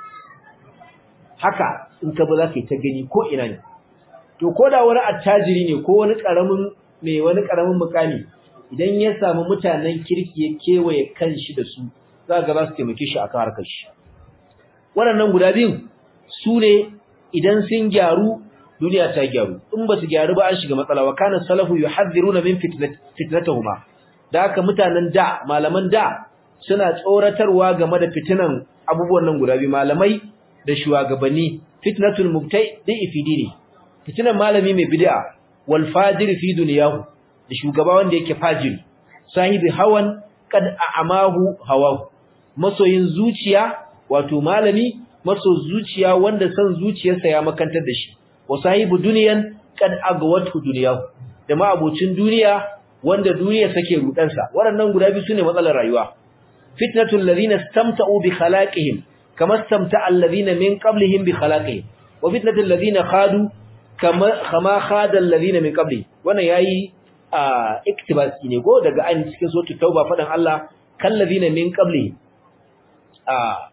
haka in ka ba za ka yi ta gani ko ina ne to ko da wani attajiri ne ko wani karamin mai wani karamin mukami idan ya samu mutanen kirki ya kewaye kanshi da su za ga za su taimake shi akan harkar shi waɗannan guda biyun su ne idan sun gyaru duniya ta gyaru in ba su gyaru ba an shiga matsala wa kana salafu yuhadhiruna min fitnatihuma da haka mutanen da malaman da suna tsoratarwa game da fitinan abubuwan nan guda biyu malamai da shugabanni fitnatul mubtai da ifidini fitinan malami mai bid'a wal fajir fi dunyahu da shugaba wanda yake fajiri sahibi hawan kad a'amahu hawahu masoyin zuciya wato malami maso zuciya wanda san zuciyarsa ya makantar da shi wa sahibu duniyan kad agwatu dunyahu da ma abocin duniya wanda duniya sake rudansa waɗannan guda biyu sune matsalar rayuwa fitnatul ladina istamta'u bi khalaqihim kama istamta'a alladhina min qablihim bi khalaqihim wa fitnatul ladina khadu kama kama khadal ladina min qabli wannan yayi a iktibasi ne ko daga an cikin suratul tauba fadan Allah kal ladina min qabli a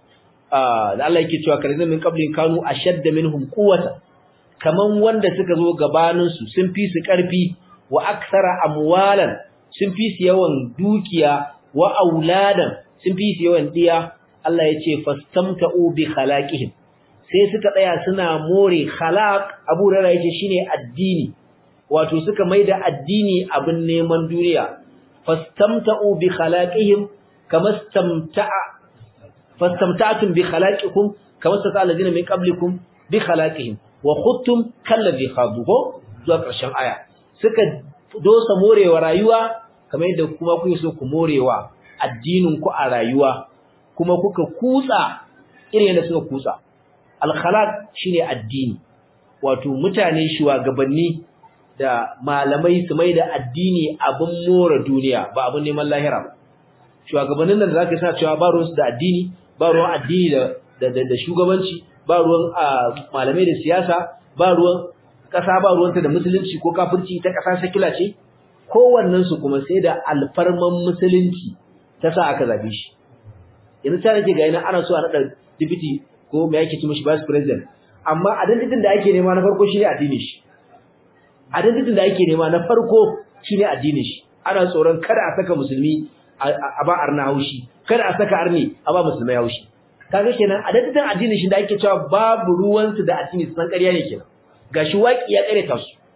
a da Allah yake cewa kal ladina min qabli kanu ashadda minhum quwwata kaman wanda suka zo gabanin su sun fi su karfi wa aksara amwalan sun fi su yawan dukiya wa auladan sun fi su yawan diya Allah ya ce fastamta'u bi khalaqihim sai suka tsaya suna more khalaq Abu Hurairah yace shine addini wato suka maida addini abin neman duniya fastamta'u bi khalaqihim kama stamta'a fastamta'tum bi khalaqikum kama sata alladhina min qablikum bi khalaqihim wa khuttum kalladhi khadu zuwa ƙarshen aya suka dosa morewa rayuwa kamar yadda kuma kuke so ku morewa addinin ku a rayuwa kuma kuka kutsa irin yadda suka kutsa al-khalaq shine addini wato mutane shugabanni da malamai su mai da addini abin more duniya ba abin neman lahira ba shugabannin nan da zaka sa cewa ba ruwan su da addini ba ruwan addini da da shugabanci ba ruwan malamai da siyasa ba ruwan kasa ba ruwanta da musulunci ko kafirci ta kasa sakila ce kowannen su kuma sai da alfarman musulunci ta sa aka zabe shi yanzu ta nake ga yana ana so a nada deputy ko me yake ci mishi vice president amma identity da ake nema na farko shine addinin shi identity da ake nema na farko shine addinin shi ana tsoron kada a saka musulmi a ba arna haushi kada a saka arni a ba musulmai haushi kaga kenan identity addinin shi da ake cewa babu ruwan su da addini san ƙarya ne kenan gashi waki ya kare ta su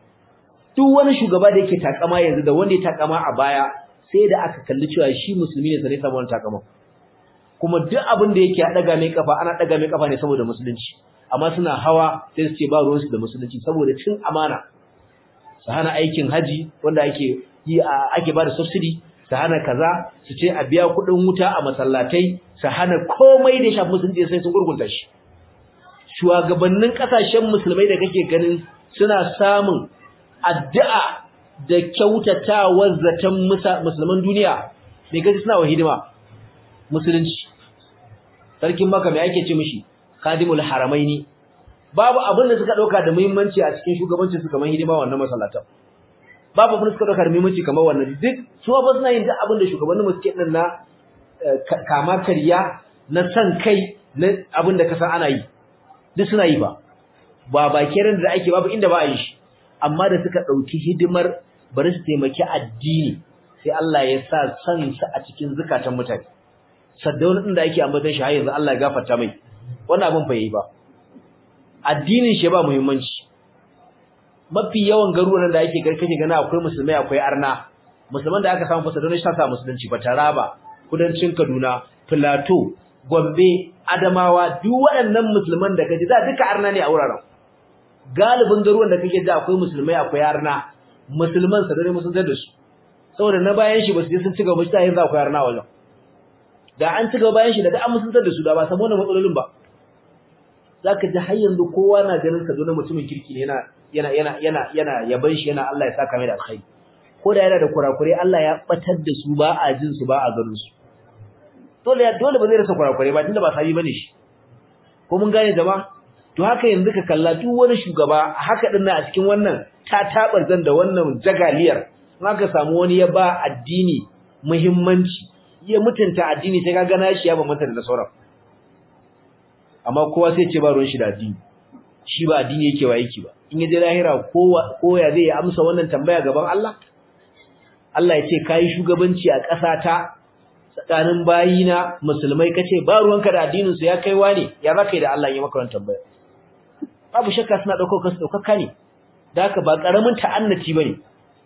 duk wani shugaba da yake takama yanzu da wanda ya takama a baya sai da aka kalli cewa shi musulmi ne sai samu wannan takama kuma duk abin da yake daga mai kafa ana daga mai kafa ne saboda musulunci amma suna hawa sai su ce ba ruwansu da musulunci saboda cin amana su hana aikin haji wanda ake yi ake ba da subsidy su hana kaza su ce a biya kuɗin wuta a masallatai su hana komai da shafi musulunci sai sun gurgunta shi shugabannin kasashen musulmai da kake ganin suna samun addu'a da kyautatawar zaton musulman duniya mai gaji suna wa hidima musulunci sarkin maka mai ake ce mishi khadimul haramaini babu abin da suka dauka da muhimmanci a cikin shugabancin su kamar hidima wannan masallatan babu abin da suka dauka da muhimmanci kamar wannan duk su ba suna yin duk abin da shugabannin suke din na kama kariya na san kai na abin da kasan ana yi duk suna yi ba ba bakiran da ake babu inda ba a yi shi amma da suka dauki hidimar bari su taimaki addini sai Allah ya sa san su a cikin zakatan mutane saddauna din da ake ambatan shi har yanzu Allah ya gafarta mai wannan abin fa yayi ba addinin shi ba muhimmanci mafi yawan garuruwan da ake garkace gana akwai musulmai akwai arna musulman da aka samu fasadona shi ta sa musulunci ba taraba kudancin Kaduna Plateau Gombe Adamawa duk waɗannan musulman da kaji da duka arna ne a wuraren galibin garuruwan da kake da akwai musulmai akwai arna musulman sadare musulmai da su saboda na bayan shi ba su je sun ci gaba shi ta yanzu akwai arna wajen da an ci gaba bayan shi da an musuntar da su da ba samu wannan matsalolin ba zaka ji har yanzu kowa na ganin ka zo na mutumin kirki ne yana yana yana yana yana yaban shi yana Allah ya saka mai da alkhairi ko da yana da kurakure Allah ya batar da su ba a jin su ba a ganin su dole dole ba zai rasa kurakure ba tunda ba sabi bane shi ko mun gane jama'a to haka yanzu ka kalla duk wani shugaba haka din a cikin wannan ta tabar zan da wannan jagaliyar in aka samu wani ya ba addini muhimmanci ya mutunta addini sai kaga nashi ya bambanta da sauran amma kowa sai ce ba ruwan shi da addini shi ba addini yake wa yake ba in yaje lahira kowa koya zai amsa wannan tambaya gaban Allah Allah ya ce kai shugabanci a ƙasa ta tsakanin bayina musulmai kace ba ruwanka da addinin su ya kai wani ya zaka yi da Allah ya maka wannan tambaya babu shakka suna dauko kansu daukaka ne da haka ba karamin ta'annati bane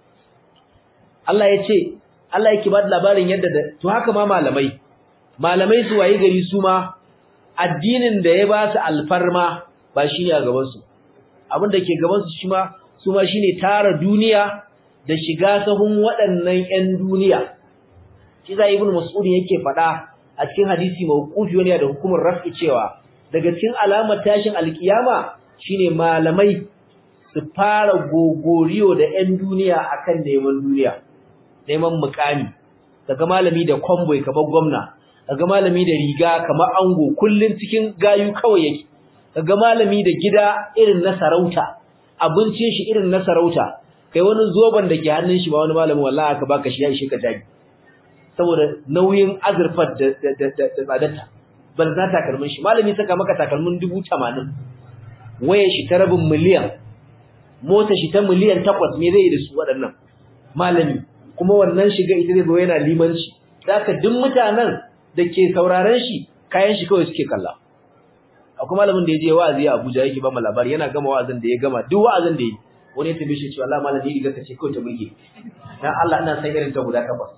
Allah ya ce Allah yake ba da labarin yadda da to haka ma malamai malamai su wayi gari su ma addinin da ya ba su alfarma ba shine a gaban su abin da ke gaban su shi ma su ma shine tara duniya da shiga sahun waɗannan ƴan duniya shi za ibnu mas'ud yake faɗa a cikin hadisi mawqufi wani da hukumar raf'i cewa daga cikin alamar tashin alkiyama shine malamai su fara gogoriyo da ƴan duniya akan neman duniya neman mukami daga malami da kwamboy kamar gwamna daga malami da riga kamar ango kullun cikin gayu kawai yake daga malami da gida irin na sarauta abincin shi irin na sarauta kai wani zoban da ke hannun shi ba wani malamin wallahi aka baka shi ya ishe ka jagi saboda nauyin azurfar da da da tsadarta ban za takalmin shi malami saka maka takalmin 80 wayar shi ta rabin miliyan mota shi ta miliyan 8 me zai yi da su waɗannan malami kuma wannan shiga ita zai zo yana limanci zaka duk mutanen da ke sauraron shi kayan shi kawai suke kalla akwai malamin da ya je wa'azi a Abuja yake ba mu labari yana gama wa'azin da ya gama duk wa'azin da ya wani ya tambaye shi cewa Allah malam ni riga kace kawai ta burge dan Allah ina san irin ta guda takwas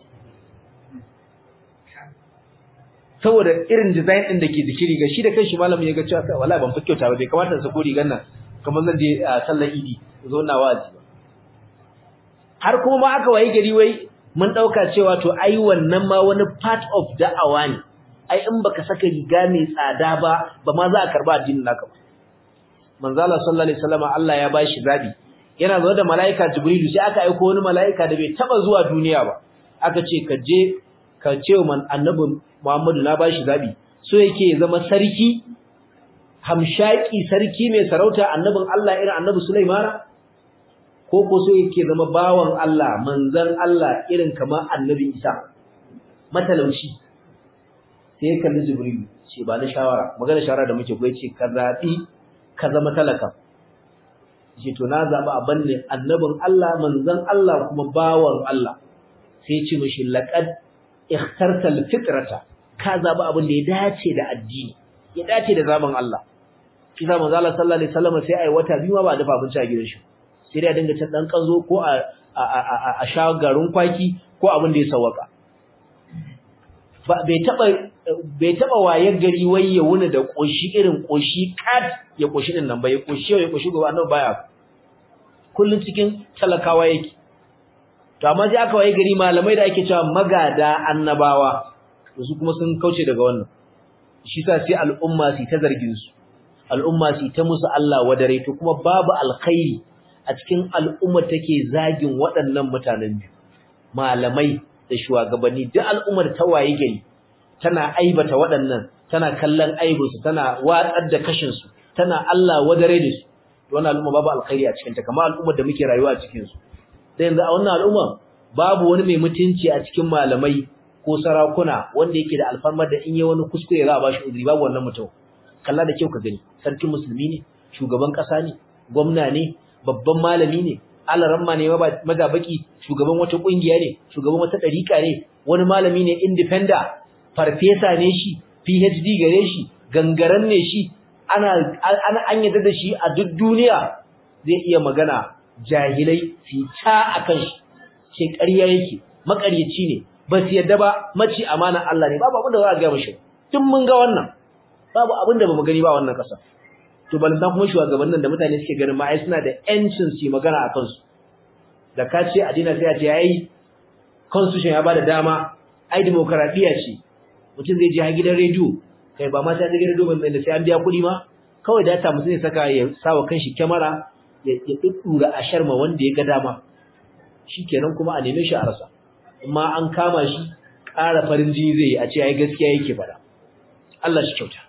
saboda irin design din da ke jiki riga shi da kanshi malamin ya ga cewa wallahi ban fi kyauta ba bai kamata sa ko rigan nan kamar zan je sallar idi zo na wa'azi ba har kuma ma aka wayi gari wai mun dauka cewa to ai wannan ma wani part of da'awa ne ai in baka saka riga mai tsada ba ba ma za a karba addinin naka ba manzo Allah sallallahu alaihi wasallam Allah ya bashi zabi yana zo da malaika jibrilu sai aka aika wani malaika da bai taba zuwa duniya ba aka ce ka je ka ce man annabi Muhammadu na bashi zabi so yake zama sarki hamshaki sarki mai sarauta annabin Allah irin annabi Sulaimana ko ko so yake zama bawan Allah manzon Allah irin kamar annabi Isa matalauci sai kalli Jibril ce ba na shawara magana shawara da muke koyi ce ka zabi ka zama talaka ce to na zaba abin ne annabin Allah manzon Allah kuma bawan Allah sai ce mishi laqad ikhtarta alfitrata ka zaba abin da ya dace da addini ya dace da zaman Allah kisa manzo Allah sallallahu alaihi wasallam sai ai wata biyu ma ba dafa abinci a gidan shi sai dai dinga cin dan kanzo ko a a sha garin kwaki ko abin da ya sawaka bai taba bai taba wayar gari wai ya wuni da koshi irin koshi kat ya koshi din nan bai koshi ya koshi gobe annabi baya kullun cikin talakawa yake to amma sai aka waye gari malamai da ake cewa magada annabawa to su kuma sun kauce daga wannan shi sa sai al'umma su ta zargin su al'umma su ta musu Allah wadare to kuma babu alkhairi a cikin al'umma take zagin waɗannan mutanen biyu malamai da shugabanni duk al'ummar ta waye gari tana aibata waɗannan tana kallon aibinsu tana watsar da kashin su tana Allah wadare da su wannan al'umma babu alkhairi a cikin ta kamar al'ummar da muke rayuwa a cikin su sai yanzu a wannan al'umma babu wani mai mutunci a cikin malamai ko sarakuna wanda yake da alfarmar da in yi wani kuskure za a bashi uzuri babu wannan mutum kalla da kyau ka gani sarkin musulmi ne shugaban kasa ne gwamna ne babban malami ne alaramma ne magabaki shugaban wata kungiya ne shugaban wata dariƙa ne wani malami ne independent farfesa ne shi PhD gare shi gangaren ne shi ana ana an yadda da shi a duk duniya zai iya magana jahilai su ta akan shi ce ƙarya yake makaryaci ne ba su yadda ba maci amana Allah ne babu abin da za a ga mishi tun mun ga wannan babu abin da bamu gani ba wannan kasa to balanta kuma shugabannin da mutane suke ganin ma ai suna da yancin su magana akan su da ka ce addini sai a ce ai constitution ya bada dama ai demokradiya ce mutum zai je ha gidan rediyo kai ba ma sai gidan rediyo ban da sai an biya kuɗi ma kawai data mutum ya saka ya sawa kanshi kyamara ya ya duddura a sharma wanda ya ga dama shikenan kuma a neme shi a rasa amma an kama shi ƙara farin jini zai a ce ai gaskiya yake fara Allah shi kyauta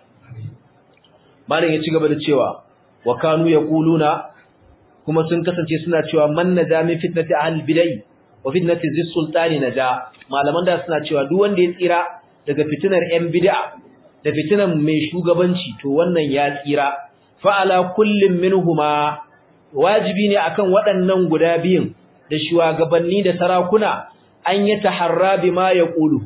malam ya ci gaba da cewa wa kanu yaquluna kuma sun kasance suna cewa man naja min fitnati ahli bid'ah wa fitnati zis sultani naja malaman da suna cewa duk wanda ya tsira daga fitinar yan bid'a da fitinar mai shugabanci to wannan ya tsira fa ala kullin minhuma wajibi ne akan waɗannan guda biyun da shugabanni da sarakuna an yi taharra bima yaqulu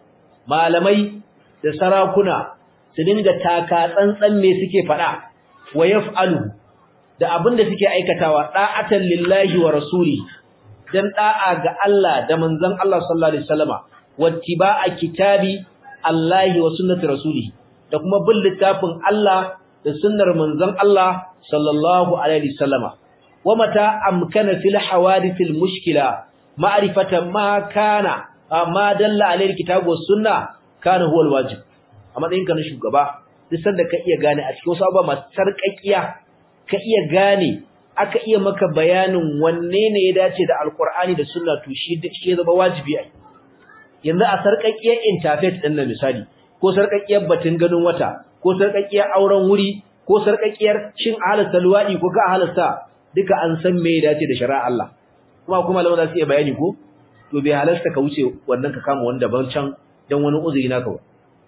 malamai da sarakuna su dinga taka tsantsan me suke faɗa wa yaf'alu da abin da suke aikatawa da'atan lillahi wa rasuli dan da'a ga Allah da manzon Allah sallallahu alaihi wasallama wattiba'a kitabi Allah wa sunnati rasuli da kuma bin littafin Allah da sunnar manzon Allah sallallahu alaihi wasallama wa mata amkana fil hawadithil mushkila ma'rifatan ma kana ma dalla alaihi kitabu was sunna kana huwa alwajib a matsayinka na shugaba duk sanda ka iya gane a cikin wasu abubuwa masu sarƙaƙiya ka iya gane aka iya maka bayanin wanne ne ya dace da alkur'ani da sunna to shi shi zama wajibi ai yanzu a sarƙaƙiyar interfaith din na misali ko sarƙaƙiyar batun ganin wata ko sarƙaƙiyar auren wuri ko sarƙaƙiyar shin halasta luwadi ko ka halasta duka an san me ya dace da shari'a Allah kuma kuma lawan za su iya bayani ko to bai halasta ka wuce wannan ka kama wanda ban can dan wani uzuri naka ba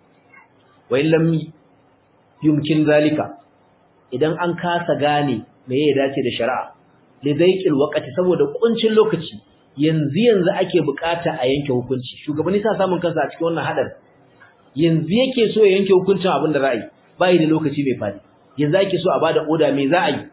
wa in lam yumkin zalika idan an kasa gane me ya dace da shari'a lidaiqil waqti saboda kuncin lokaci yanzu yanzu ake bukata a yanke hukunci shugabanni sa samun kansa a cikin wannan hadar yanzu yake so ya yanke hukuncin abin da ra'ayi bai da lokaci mai fadi yanzu ake so a bada oda me za a yi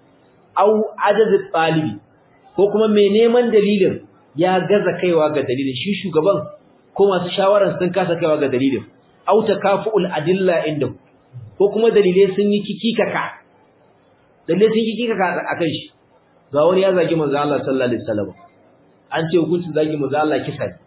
au ajaz talibi ko kuma mai neman dalilin ya gaza kaiwa ga dalilin shi shugaban ko masu shawaran sun kasa kaiwa ga dalilin au takafuul adilla inda ko kuma dalilai sun yi kikikaka dalilai sun yi kikikaka akan shi ga wani ya zagi manzo Allah sallallahu alaihi wasallam an ce hukuncin zagi manzo Allah kisa ne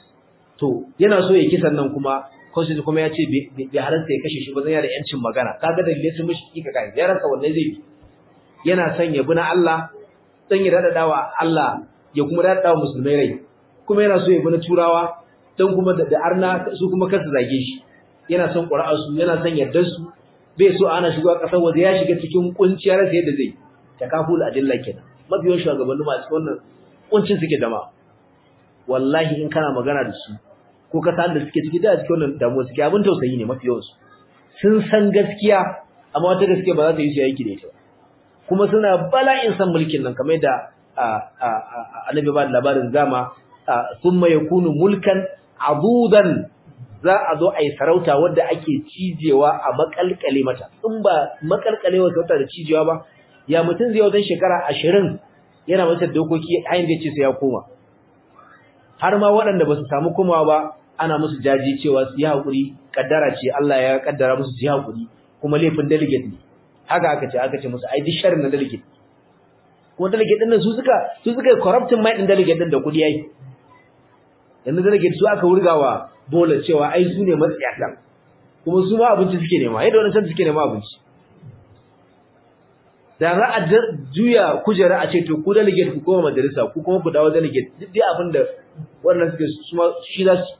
to yana so ya kisan nan kuma constitution kuma ya ce bai halarta ya kashe shi ba zan yana da yancin magana kaga dalilai sun mishi kikikaka ya rasa wanne zai bi yana son ya bi na Allah dan ya dadadawa Allah ya kuma dadadawa musulmai rai kuma yana so ya bi na turawa dan kuma da arna su kuma kansu zage shi yana son ƙura'ar su yana son yardar su bai so ana shigo a ƙasar waje ya shiga cikin kunciyar sa yadda zai takaful adilla kenan mabiyan shugabanni masu wannan kuncin suke dama wallahi in kana magana da su ko ka san da suke ciki da cikin wannan damuwa suke abin tausayi ne mafiyan su sun san gaskiya amma wata gaskiya ba za ta yi su yaki da ita kuma suna bala'in san mulkin nan kamar da annabi ba da labarin zama thumma yakunu mulkan adudan za a zo a yi sarauta wadda ake cijewa a makalkale mata in ba makalkale wa sarauta da cijewa ba ya mutum zai wajen shekara ashirin yana masa dokoki hanyar da ce sai ya koma har ma waɗanda ba su samu komawa ba ana musu jaji cewa su yi haƙuri kaddara ce Allah ya kaddara musu su yi haƙuri kuma laifin delegate ne haka aka ce aka ce musu ai duk sharrin na delegate kuma delegate din nan su suka su suka corrupting mind din delegate din da kudi yayi yanzu delegate su aka wurgawa bola cewa ai su ne matsiyatan kuma su ma abinci suke nema yadda wannan suke nema abinci da za a juya kujera a ce to ku delegate ku koma majalisa ku kuma ku dawo delegate duk dai abin da wannan suke su ma shi za su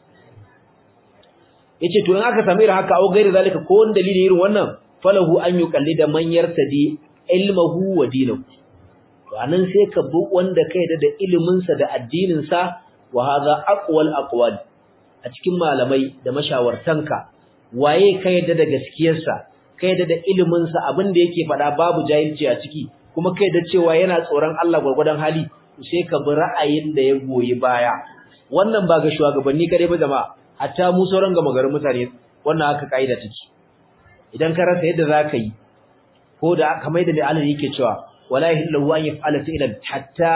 yace to in aka sami irin haka au gairi zalika ko wani dalili irin wannan falahu an yuqallida man yartadi ilmuhu wa dinahu to anan sai ka bi wanda kai da ilimin sa da addinin sa wa hadha aqwal aqwal a cikin malamai da mashawartanka waye ka yadda da gaskiyarsa ka yadda da ilimin sa abin da yake faɗa babu jahilci a ciki kuma kai da cewa yana tsoron Allah gurgurdan hali sai ka bi ra'ayin da ya goyi baya wannan ba ga shugabanni kare ba jama'a hatta mu sauran ga magarin mutane wannan haka kaida take idan ka rasa yadda zaka yi ko da kamar da mai Allah yake cewa wala yahillu an yaf'ala fi'lan hatta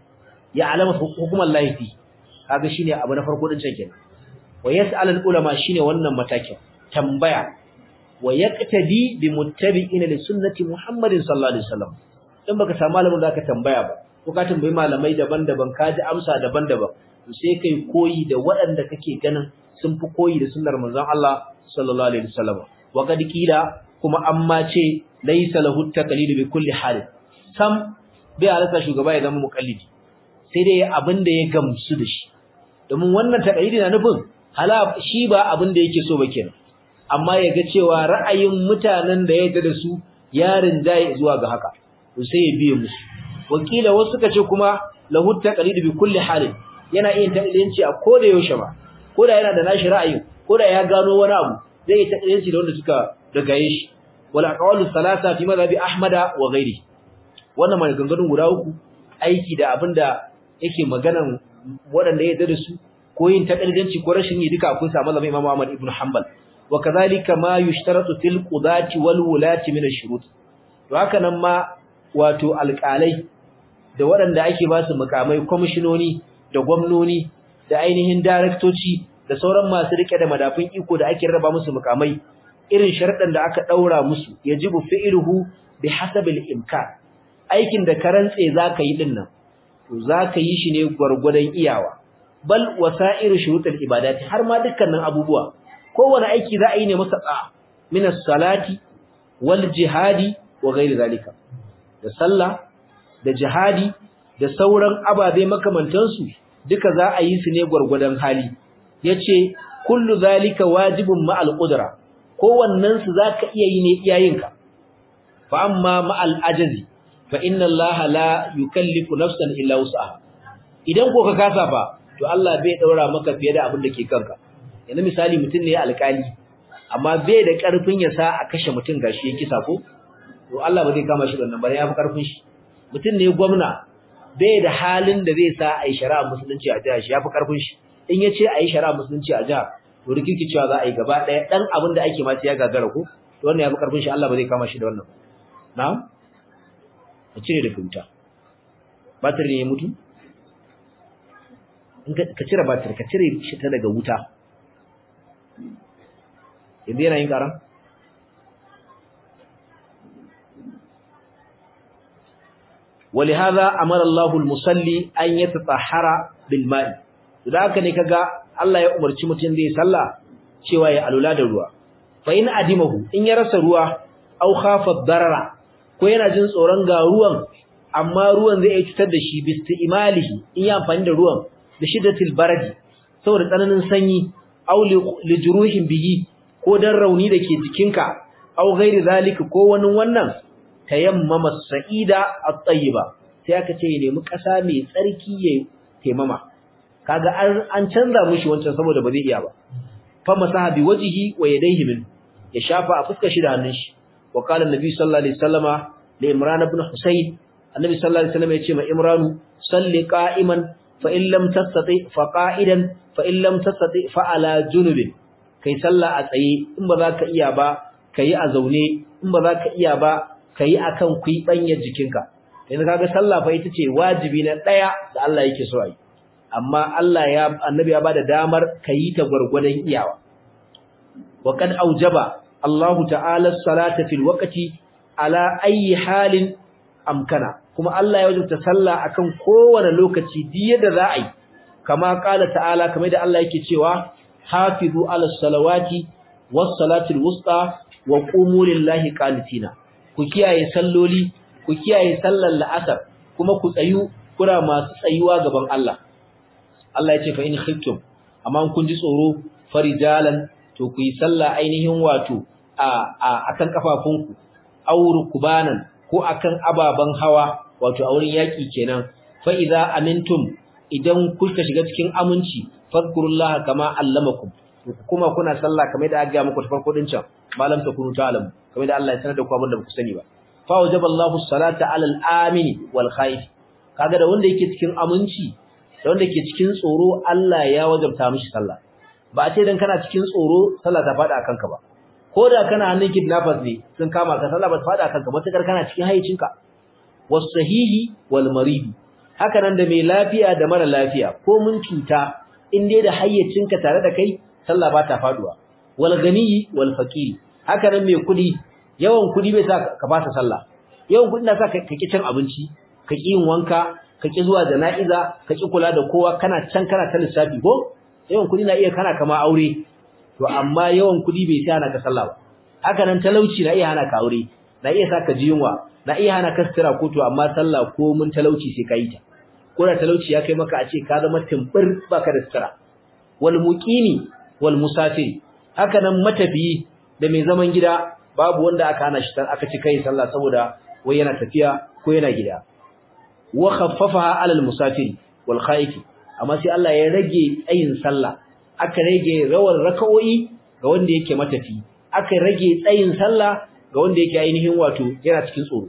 ya'lama hukuman Allah fi kaga shine abu na farko din can kenan wa yas'al al-ulama shine wannan matakin tambaya wa yaqtadi bi muttabi'in li sunnati Muhammadin sallallahu alaihi wasallam dan baka samu malamin da ka tambaya ba ko ka tambayi malamai daban-daban ka ji amsa daban-daban to sai kai koyi da waɗanda kake ganin sun fi koyi da sunnar manzon Allah sallallahu alaihi wasallam wa kad kila kuma amma ce laysa lahu taqlid bi kulli hal sam bai alaka shugaba ya zama muqallidi sai dai abin da ya gamsu da shi domin wannan taqlidi na nufin hala shi ba abin da yake so ba kenan amma ya ga cewa ra'ayin mutanen da ya yarda da su ya rinjaye zuwa ga haka to sai ya biye musu wakila wasu suka ce kuma lahu taqlid bi kulli hal yana iya taqlidanci a koda yaushe ba koda yana da nashi ra'ayi koda ya gano wani abu zai yi taqlidanci da wanda suka dagaye shi wal aqwalu salasa fi madhhabi ahmada wa ghairi wannan maganganun guda uku aiki da abinda yake maganan waɗanda ya yarda da su ko yin taqlidanci ko rashin yi duka akwai sa malamin Imam Ahmad ibn Hanbal wa kadhalika ma yushtaratu fil qudati wal wulati min ash-shurut to haka nan ma wato alƙalai da waɗanda ake ba su mukamai kwamishinoni da gwamnoni da ainihin daraktoci da sauran masu rike da madafin iko da ake raba musu mukamai irin sharadan da aka daura musu yajibu fi'luhu bi hasabil imkan aikin da ka rantse zaka yi din nan to zaka yi shi ne gurgurdan iyawa bal wasairu shurutul ibadati har ma dukkanin abubuwa kowane aiki za a yi ne masa tsa min salati wal jihadi wa ghairi zalika da sallah da jihadi da sauran ababe makamantansu duka za a yi su ne gwargwadon hali yace kullu zalika wajibun ma'al qudra kowannen su zaka iya yi ne iyayenka fa amma ma'al ajazi fa inna Allah la yukallifu nafsan illa wus'aha idan ko ka kasa fa to Allah bai daura maka fiye da abin da ke kanka yanzu misali mutum ne alƙali amma bai da ƙarfin ya sa a kashe mutum gashi ya kisa ko to Allah ba zai kama shi da wannan bare ya fi ƙarfin shi mutum ne gwamna bai da halin da zai sa a yi shari'a musulunci a jihar shi ya fi ƙarfin shi in ya ce a yi shari'a musulunci a jihar to rikirki cewa za a yi gaba ɗaya ɗan abin da ake ma ya gagara ko to wannan ya fi ƙarfin shi Allah ba zai kama shi da wannan na'am a cire da wuta batir ne ya mutu ka cire batir ka cire shi ta daga wuta yanzu yana yin karan ولهذا امر الله المصلي ان يتطهر بالماء idan haka ne kaga Allah ya umarci mutum da ya salla cewa ya alula da ruwa fa in adimahu in ya rasa ruwa aw khafa darara ko yana jin tsoron ga ruwan amma ruwan zai cutar da shi bisti'malihi in ya amfani da ruwan da shiddatil baradi saboda tsananin sanyi aw li juruhin bihi ko dan rauni dake jikinka aw ghairi zalika ko wani wannan tayammama sa'ida at-tayyiba sai aka ce ya nemi kasa mai tsarki ya taimama kaga an canza mushi wancan saboda ba zai iya ba fa masaha bi wajhihi wa yadayhi min ya shafa a fuskar shi da hannun shi wa qala annabi sallallahu alaihi wasallama li imran ibn husayn annabi sallallahu alaihi wasallam ya ce ma imran salli qa'iman fa in lam tastati fa qa'idan fa in lam tastati fa ala junubin kai sallah a tsaye in ba za ka iya ba kai a zaune in ba za ka iya ba kai akan kuibanyar jikinka yanzu kaga sallah fa ita ce wajibi na daya da Allah yake so yi amma Allah ya annabi ya bada damar kai ta gurgurdan iyawa wa kad aujaba Allah ta'ala salata fil waqti ala ayi halin amkana kuma Allah ya wajabta sallah akan kowane lokaci diya da za a yi kama kala ta'ala kamar da Allah yake cewa hafizu ala salawati was salatil wusta wa qumu lillahi qanitina ku kiyaye salloli ku kiyaye sallar la'asar kuma ku tsayu kura masu tsayuwa gaban Allah Allah ya ce fa in khiftum amma kun ji tsoro farijalan to ku yi sallah ainihin wato a akan kafafunku aw rukbanan ko akan ababan hawa wato a wurin yaki kenan fa idza amintum idan kuka shiga cikin aminci fadkurullaha kama allamakum kuma kuna sallah kamar da aka ga muku farko din can malam ta kunu ta'lamu kamar da Allah ya sanar da ku abin da ku sani ba fa wajaballahu salata alal amini wal khaif kaga da wanda yake cikin aminci da wanda yake cikin tsoro Allah ya wajabta mishi sallah ba a ce dan kana cikin tsoro sallah ta fada akan ka ba ko da kana hannun kidnappers ne sun kama ka sallah ba ta fada akan ka matakar kana cikin hayyacinka was sahihi wal marid haka nan da mai lafiya da mara lafiya ko mun cuta in dai da hayyacinka tare da kai sallah ba ta faduwa wal ganiyi wal faqir haka nan mai kudi yawan kudi bai sa ka fasa sallah yawan kudi na sa ka ki cin abinci ka ki yin wanka ka ki zuwa jana'iza ka ki kula da kowa kana can kana ta lissafi ko yawan kudi na iya kana kama aure to amma yawan kudi bai sa hana ka sallah ba haka nan talauci na iya hana ka aure na iya sa ka ji yunwa na iya hana ka sutura ko to amma sallah ko mun talauci sai ka yi ta ko da talauci ya kai maka a ce ka zama timbir baka da sutura wal muqimi wal musafir haka nan matafiyi da mai zaman gida babu wanda aka hana shi aka ci kai sallah saboda wai yana tafiya ko yana gida wa khaffafaha alal musafir wal khaif amma sai Allah ya rage tsayin sallah aka rage rawar raka'o'i ga wanda yake matafi aka rage tsayin sallah ga wanda yake ainihin wato yana cikin tsoro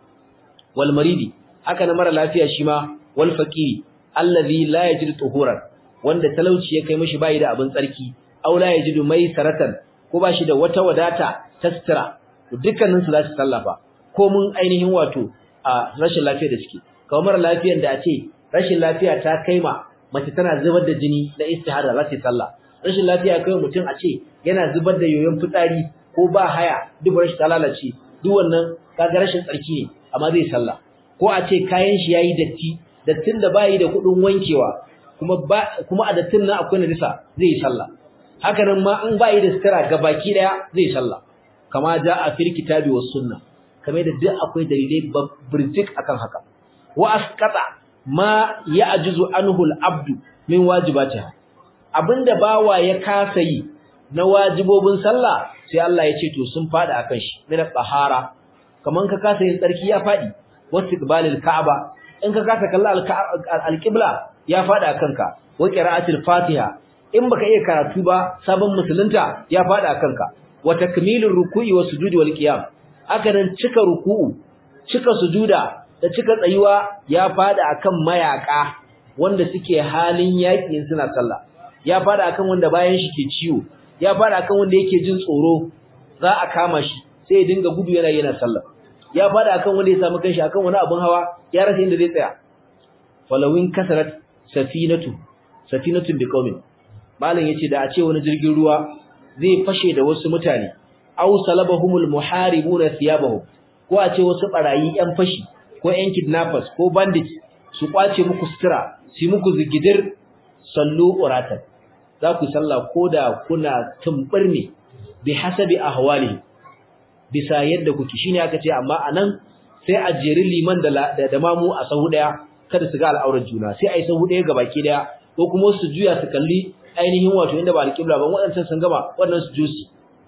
wal maridi haka na mara lafiya shi ma wal faqiri allazi la yajidu tuhuran wanda talauci ya kai mishi bai da abin tsarki aw la yajidu mai saratan ko bashi da wata wadata tastira dukkanin su za su sallafa ko mun ainihin wato a rashin lafiya da suke kamar lafiyar da a ce rashin lafiya ta kaima mace tana zubar da jini na istihara za ta sallah rashin lafiya kai mutum a ce yana zubar da yoyon fitsari ko ba haya duk rashin ta lalace duk wannan kaga rashin tsarki ne amma zai sallah ko a ce kayan shi yayi datti dattin da bayi da kudin wankewa kuma ba kuma a dattin nan akwai najisa zai yi sallah haka nan ma an bayi da sutura gabaki daya zai sallah kama ja a fil kitabi was sunna kamar da duk akwai dalilai birjik akan haka wa asqata ma ya'juzu anhu al-abdu min wajibatiha abinda bawa ya kasa yi na wajibobin sallah sai Allah ya ce to sun fada akan shi min tahara kaman ka kasa yin tsarki ya fadi wastiqbalil ka'aba in ka kasa kalla alqibla ya fada kanka wa qira'atil fatiha in baka iya karatu ba sabon musulunta ya fada kanka wa takmilur ruku'i wa sujudi wal qiyam haka nan cika ruku'u cika sujuda da cika tsayuwa ya fada akan mayaka wanda suke halin yaƙi suna sallah ya fada akan wanda bayan shi ke ciwo ya fada akan wanda yake jin tsoro za a kama shi sai ya dinga gudu yana yana sallah ya fada akan wanda ya samu kanshi akan wani abun hawa ya rasa inda zai tsaya falawin kasarat safinatu safinatun biqaumin malam yace da a ce wani jirgin ruwa zai fashe da wasu mutane aw salabahumul muharibuna thiyabahum ko a ce wasu barayi yan fashi ko yan kidnappers ko bandits su kwace muku sutura su muku zigidir sallu uratan za ku sallah koda kuna tumbur ne bi hasabi ahwali bisa yadda kuke shine aka ce amma anan sai a jeri liman da da mamu a sahu daya kada su ga al'aurar juna sai ai sahu daya gabaki daya ko kuma su juya su kalli ainihin wato inda ba alƙibla ba waɗancan sun gama wannan su jusi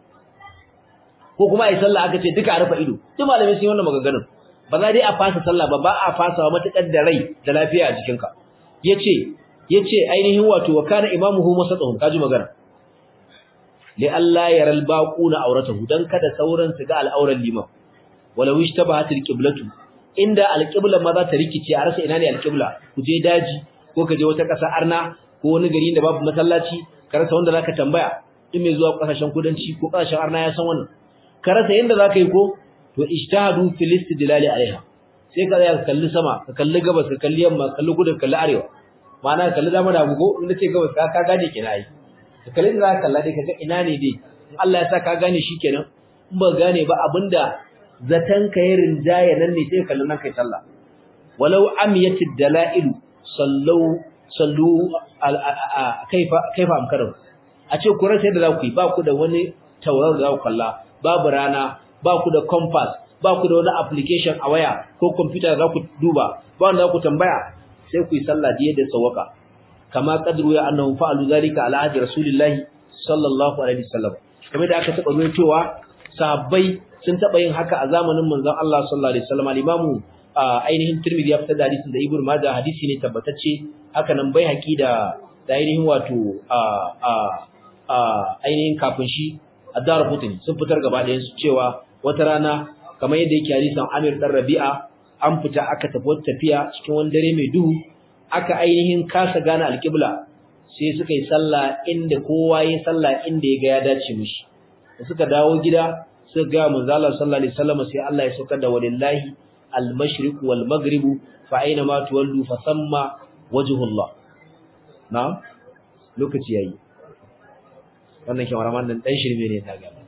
ko kuma ai sallah aka ce duka a rufe ido duk malamai sun yi wannan maganganun ba za dai a fasa sallah ba ba a fasa wa matakar da rai da lafiya a jikinka yace yace ainihin wato wa kana imamuhu masatahum kaji magana li alla yara albaquna auratahu dan kada sauran su ga al'auran liman walau ishtabahat alqiblatu inda alqibla ma za ta rikice a rasa ina ne alqibla ku je daji ko ka je wata ƙasa arna ko wani gari da babu masallaci ka rasa wanda zaka tambaya in mai zuwa ƙasashen kudanci ko ƙasashen arna ya san wannan ka rasa yanda zaka yi ko to ijtihadu fil istidlal alaiha sai ka ya kalli sama ka kalli gabas ka kalli yamma ka kalli kudu ka kalli arewa ma'ana ka kalli dama da gugo inda ce gabas ka ka gane kina yi ka kalli da zaka kalla dai kaga ina ne dai Allah ya sa ka gane shikenan in ba gane ba abinda zatan ka yi rinjaya nan ne sai kallon nan kai sallah walau amiyatid dalailu sallu sallu kaifa kaifa amkaru a ce ku rasa yadda za ku yi ba ku da wani tauraro da za ku kalla babu rana ba ku da compass ba ku da wani application a waya ko computer za ku duba ba wanda za ku tambaya sai ku yi sallah da yadda sawaka kama qadru ya annahum fa'alu zalika ala ahdi rasulillahi sallallahu alaihi wasallam kamar da aka taba cewa sahabbai sun taba yin haka a zamanin manzon Allah sallallahu alaihi wasallam al-imamu ainihin Tirmidhi ya fitar da hadisin da Ibn Majah hadisi ne tabbatacce haka nan bai haƙi da da ainihin wato a a a ainihin kafin shi Addar Qutni sun fitar gaba ɗayan su cewa wata rana kamar yadda yake hadisin Amir dan Rabi'a an fita aka tafi wata tafiya cikin wani dare mai duhu aka ainihin kasa gane alƙibla sai suka yi sallah inda kowa yi sallah inda ya ga ya dace mishi da suka dawo gida suka ga manzo Allah sallallahu alaihi wasallam sai Allah ya saukar da walillahi al-mashriq wal maghrib fa aina ma tuwallu fa samma wajhullah na'am lokaci yayi wannan kyamaraman nan dan shirme ne ta gaba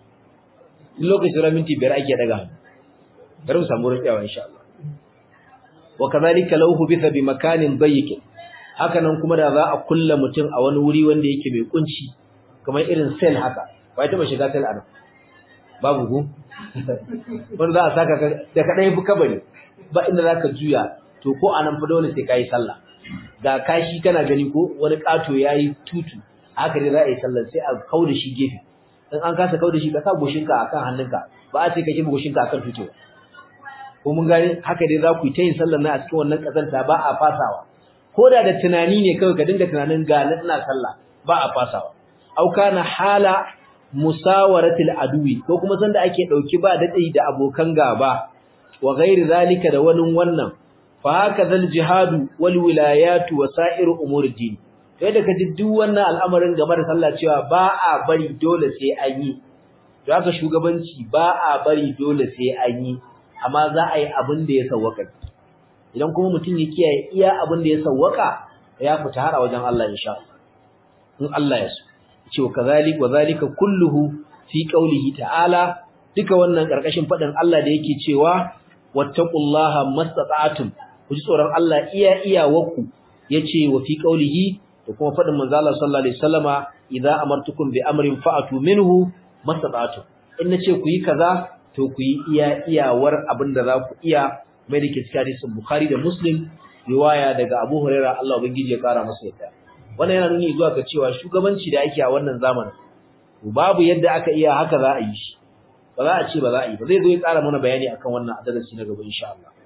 lokacin ra minti biyar ake daga bari mu samu rufiyawa insha Allah wa kadhalika law hubitha bi makanin dayyiq haka nan kuma da za a kulla mutum a wani wuri wanda yake mai kunci kamar irin sel haka ba ya taba shiga sel a nan babu ku wanda za a saka da kadai fi kabari ba inda zaka juya to ko anan fa dole sai kai sallah ga kashi kana gani ko wani kato yayi tutu haka dai za a yi sallar sai a kauda shi gefe in an kasa kauda shi ka sa goshinka akan hannunka ba a ce ka kiba goshinka akan tutu ko mun gani haka dai za ku yi ta yin sallar na a cikin wannan kazanta ba a fasawa ko da da tunani ne kawai ka dinga tunanin ga na ina sallah ba a fasawa au kana hala musawaratil adwi ko kuma sanda ake dauki ba dadi da abokan gaba wa ghairi zalika da wani wannan fa haka zal jihadu wal wilayatu wa sa'iru umuri din sai da kaji duk wannan al'amarin game da sallah cewa ba a bari dole sai an yi to haka shugabanci ba a bari dole sai an yi amma za a yi abin da ya sawwaka idan kuma mutum ya kiyaye iya abin da ya sawwaka ya fita har a wajen Allah insha in Allah ya so ce wa kazalik wa zalika kulluhu fi qawlihi ta'ala duka wannan karkashin fadin Allah da yake cewa wattaqullaha mastata'tum ku ji tsoron Allah iya iyawarku yace wa fi qawlihi da kuma fadin manzo Allah sallallahu alaihi wasallama idza amartukum bi amrin fa'atu minhu mastata'tum in nace ku yi kaza to ku yi iya iyawar abinda za ku iya mai da ke cikin hadisin Bukhari da Muslim riwaya daga Abu Hurairah Allah ubangiji ya kara masa yadda wannan yana nuni zuwa ga cewa shugabanci da ake a wannan zamanin babu yadda aka iya haka za a yi shi ba za a ce ba za a yi ba zai zo ya ƙara mana bayani akan wannan a darasi na gaba insha Allah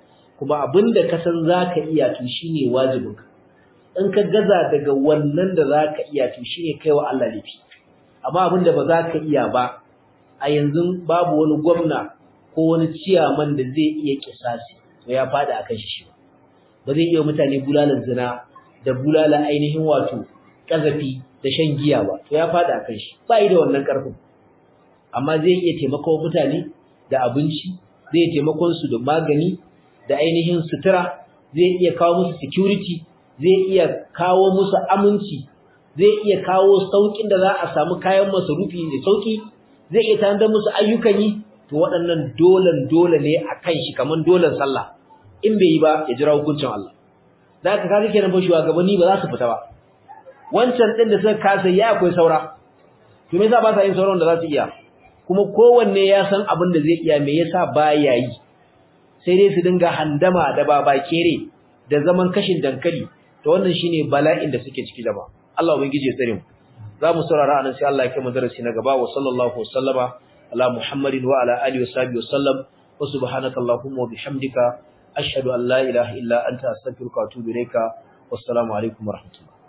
kuma abinda ka san zaka iya to shine wajibinka in ka gaza daga wannan da zaka iya to shine kaiwa Allah laifi amma abinda ba zaka iya ba a yanzu babu wani gwamna ko wani ciyaman da zai iya kisasi to ya fada akan shi ba zai iya mutane bulalan zina da bulala ainihin wato kazafi da shan giya ba to ya fada akan shi ba da wannan karfin amma zai iya taimakon mutane da abinci zai taimakon su da magani da ainihin sutura zai iya kawo musu security zai iya kawo musu aminci zai iya kawo saukin da za a samu kayan masarufi da sauki zai iya tanadar musu ayyukan yi to waɗannan dolan dole ne a kan shi kamar dolan sallah in bai yi ba ya jira hukuncin Allah da ka kaga kenan fa shugabanni ba za su fita ba wancan din da suka kasa ya akwai saura to me yasa ba sa yin sauran da za su iya kuma kowanne ya san abin da zai iya me yasa baya yi sai dai su dinga handama da baba kere da zaman kashin dankali to wannan shine bala'in da suke ciki jama'a Allah ubangiji ya tsare mu za mu saurara anan sai Allah ya kai mu darasi na gaba wa sallallahu wasallama ala muhammadin wa ala alihi wa sahbihi wa sallam wa subhanaka allahumma wa bihamdika ashhadu an la ilaha illa anta astaghfiruka wa atubu ilayka wassalamu alaikum wa rahmatullah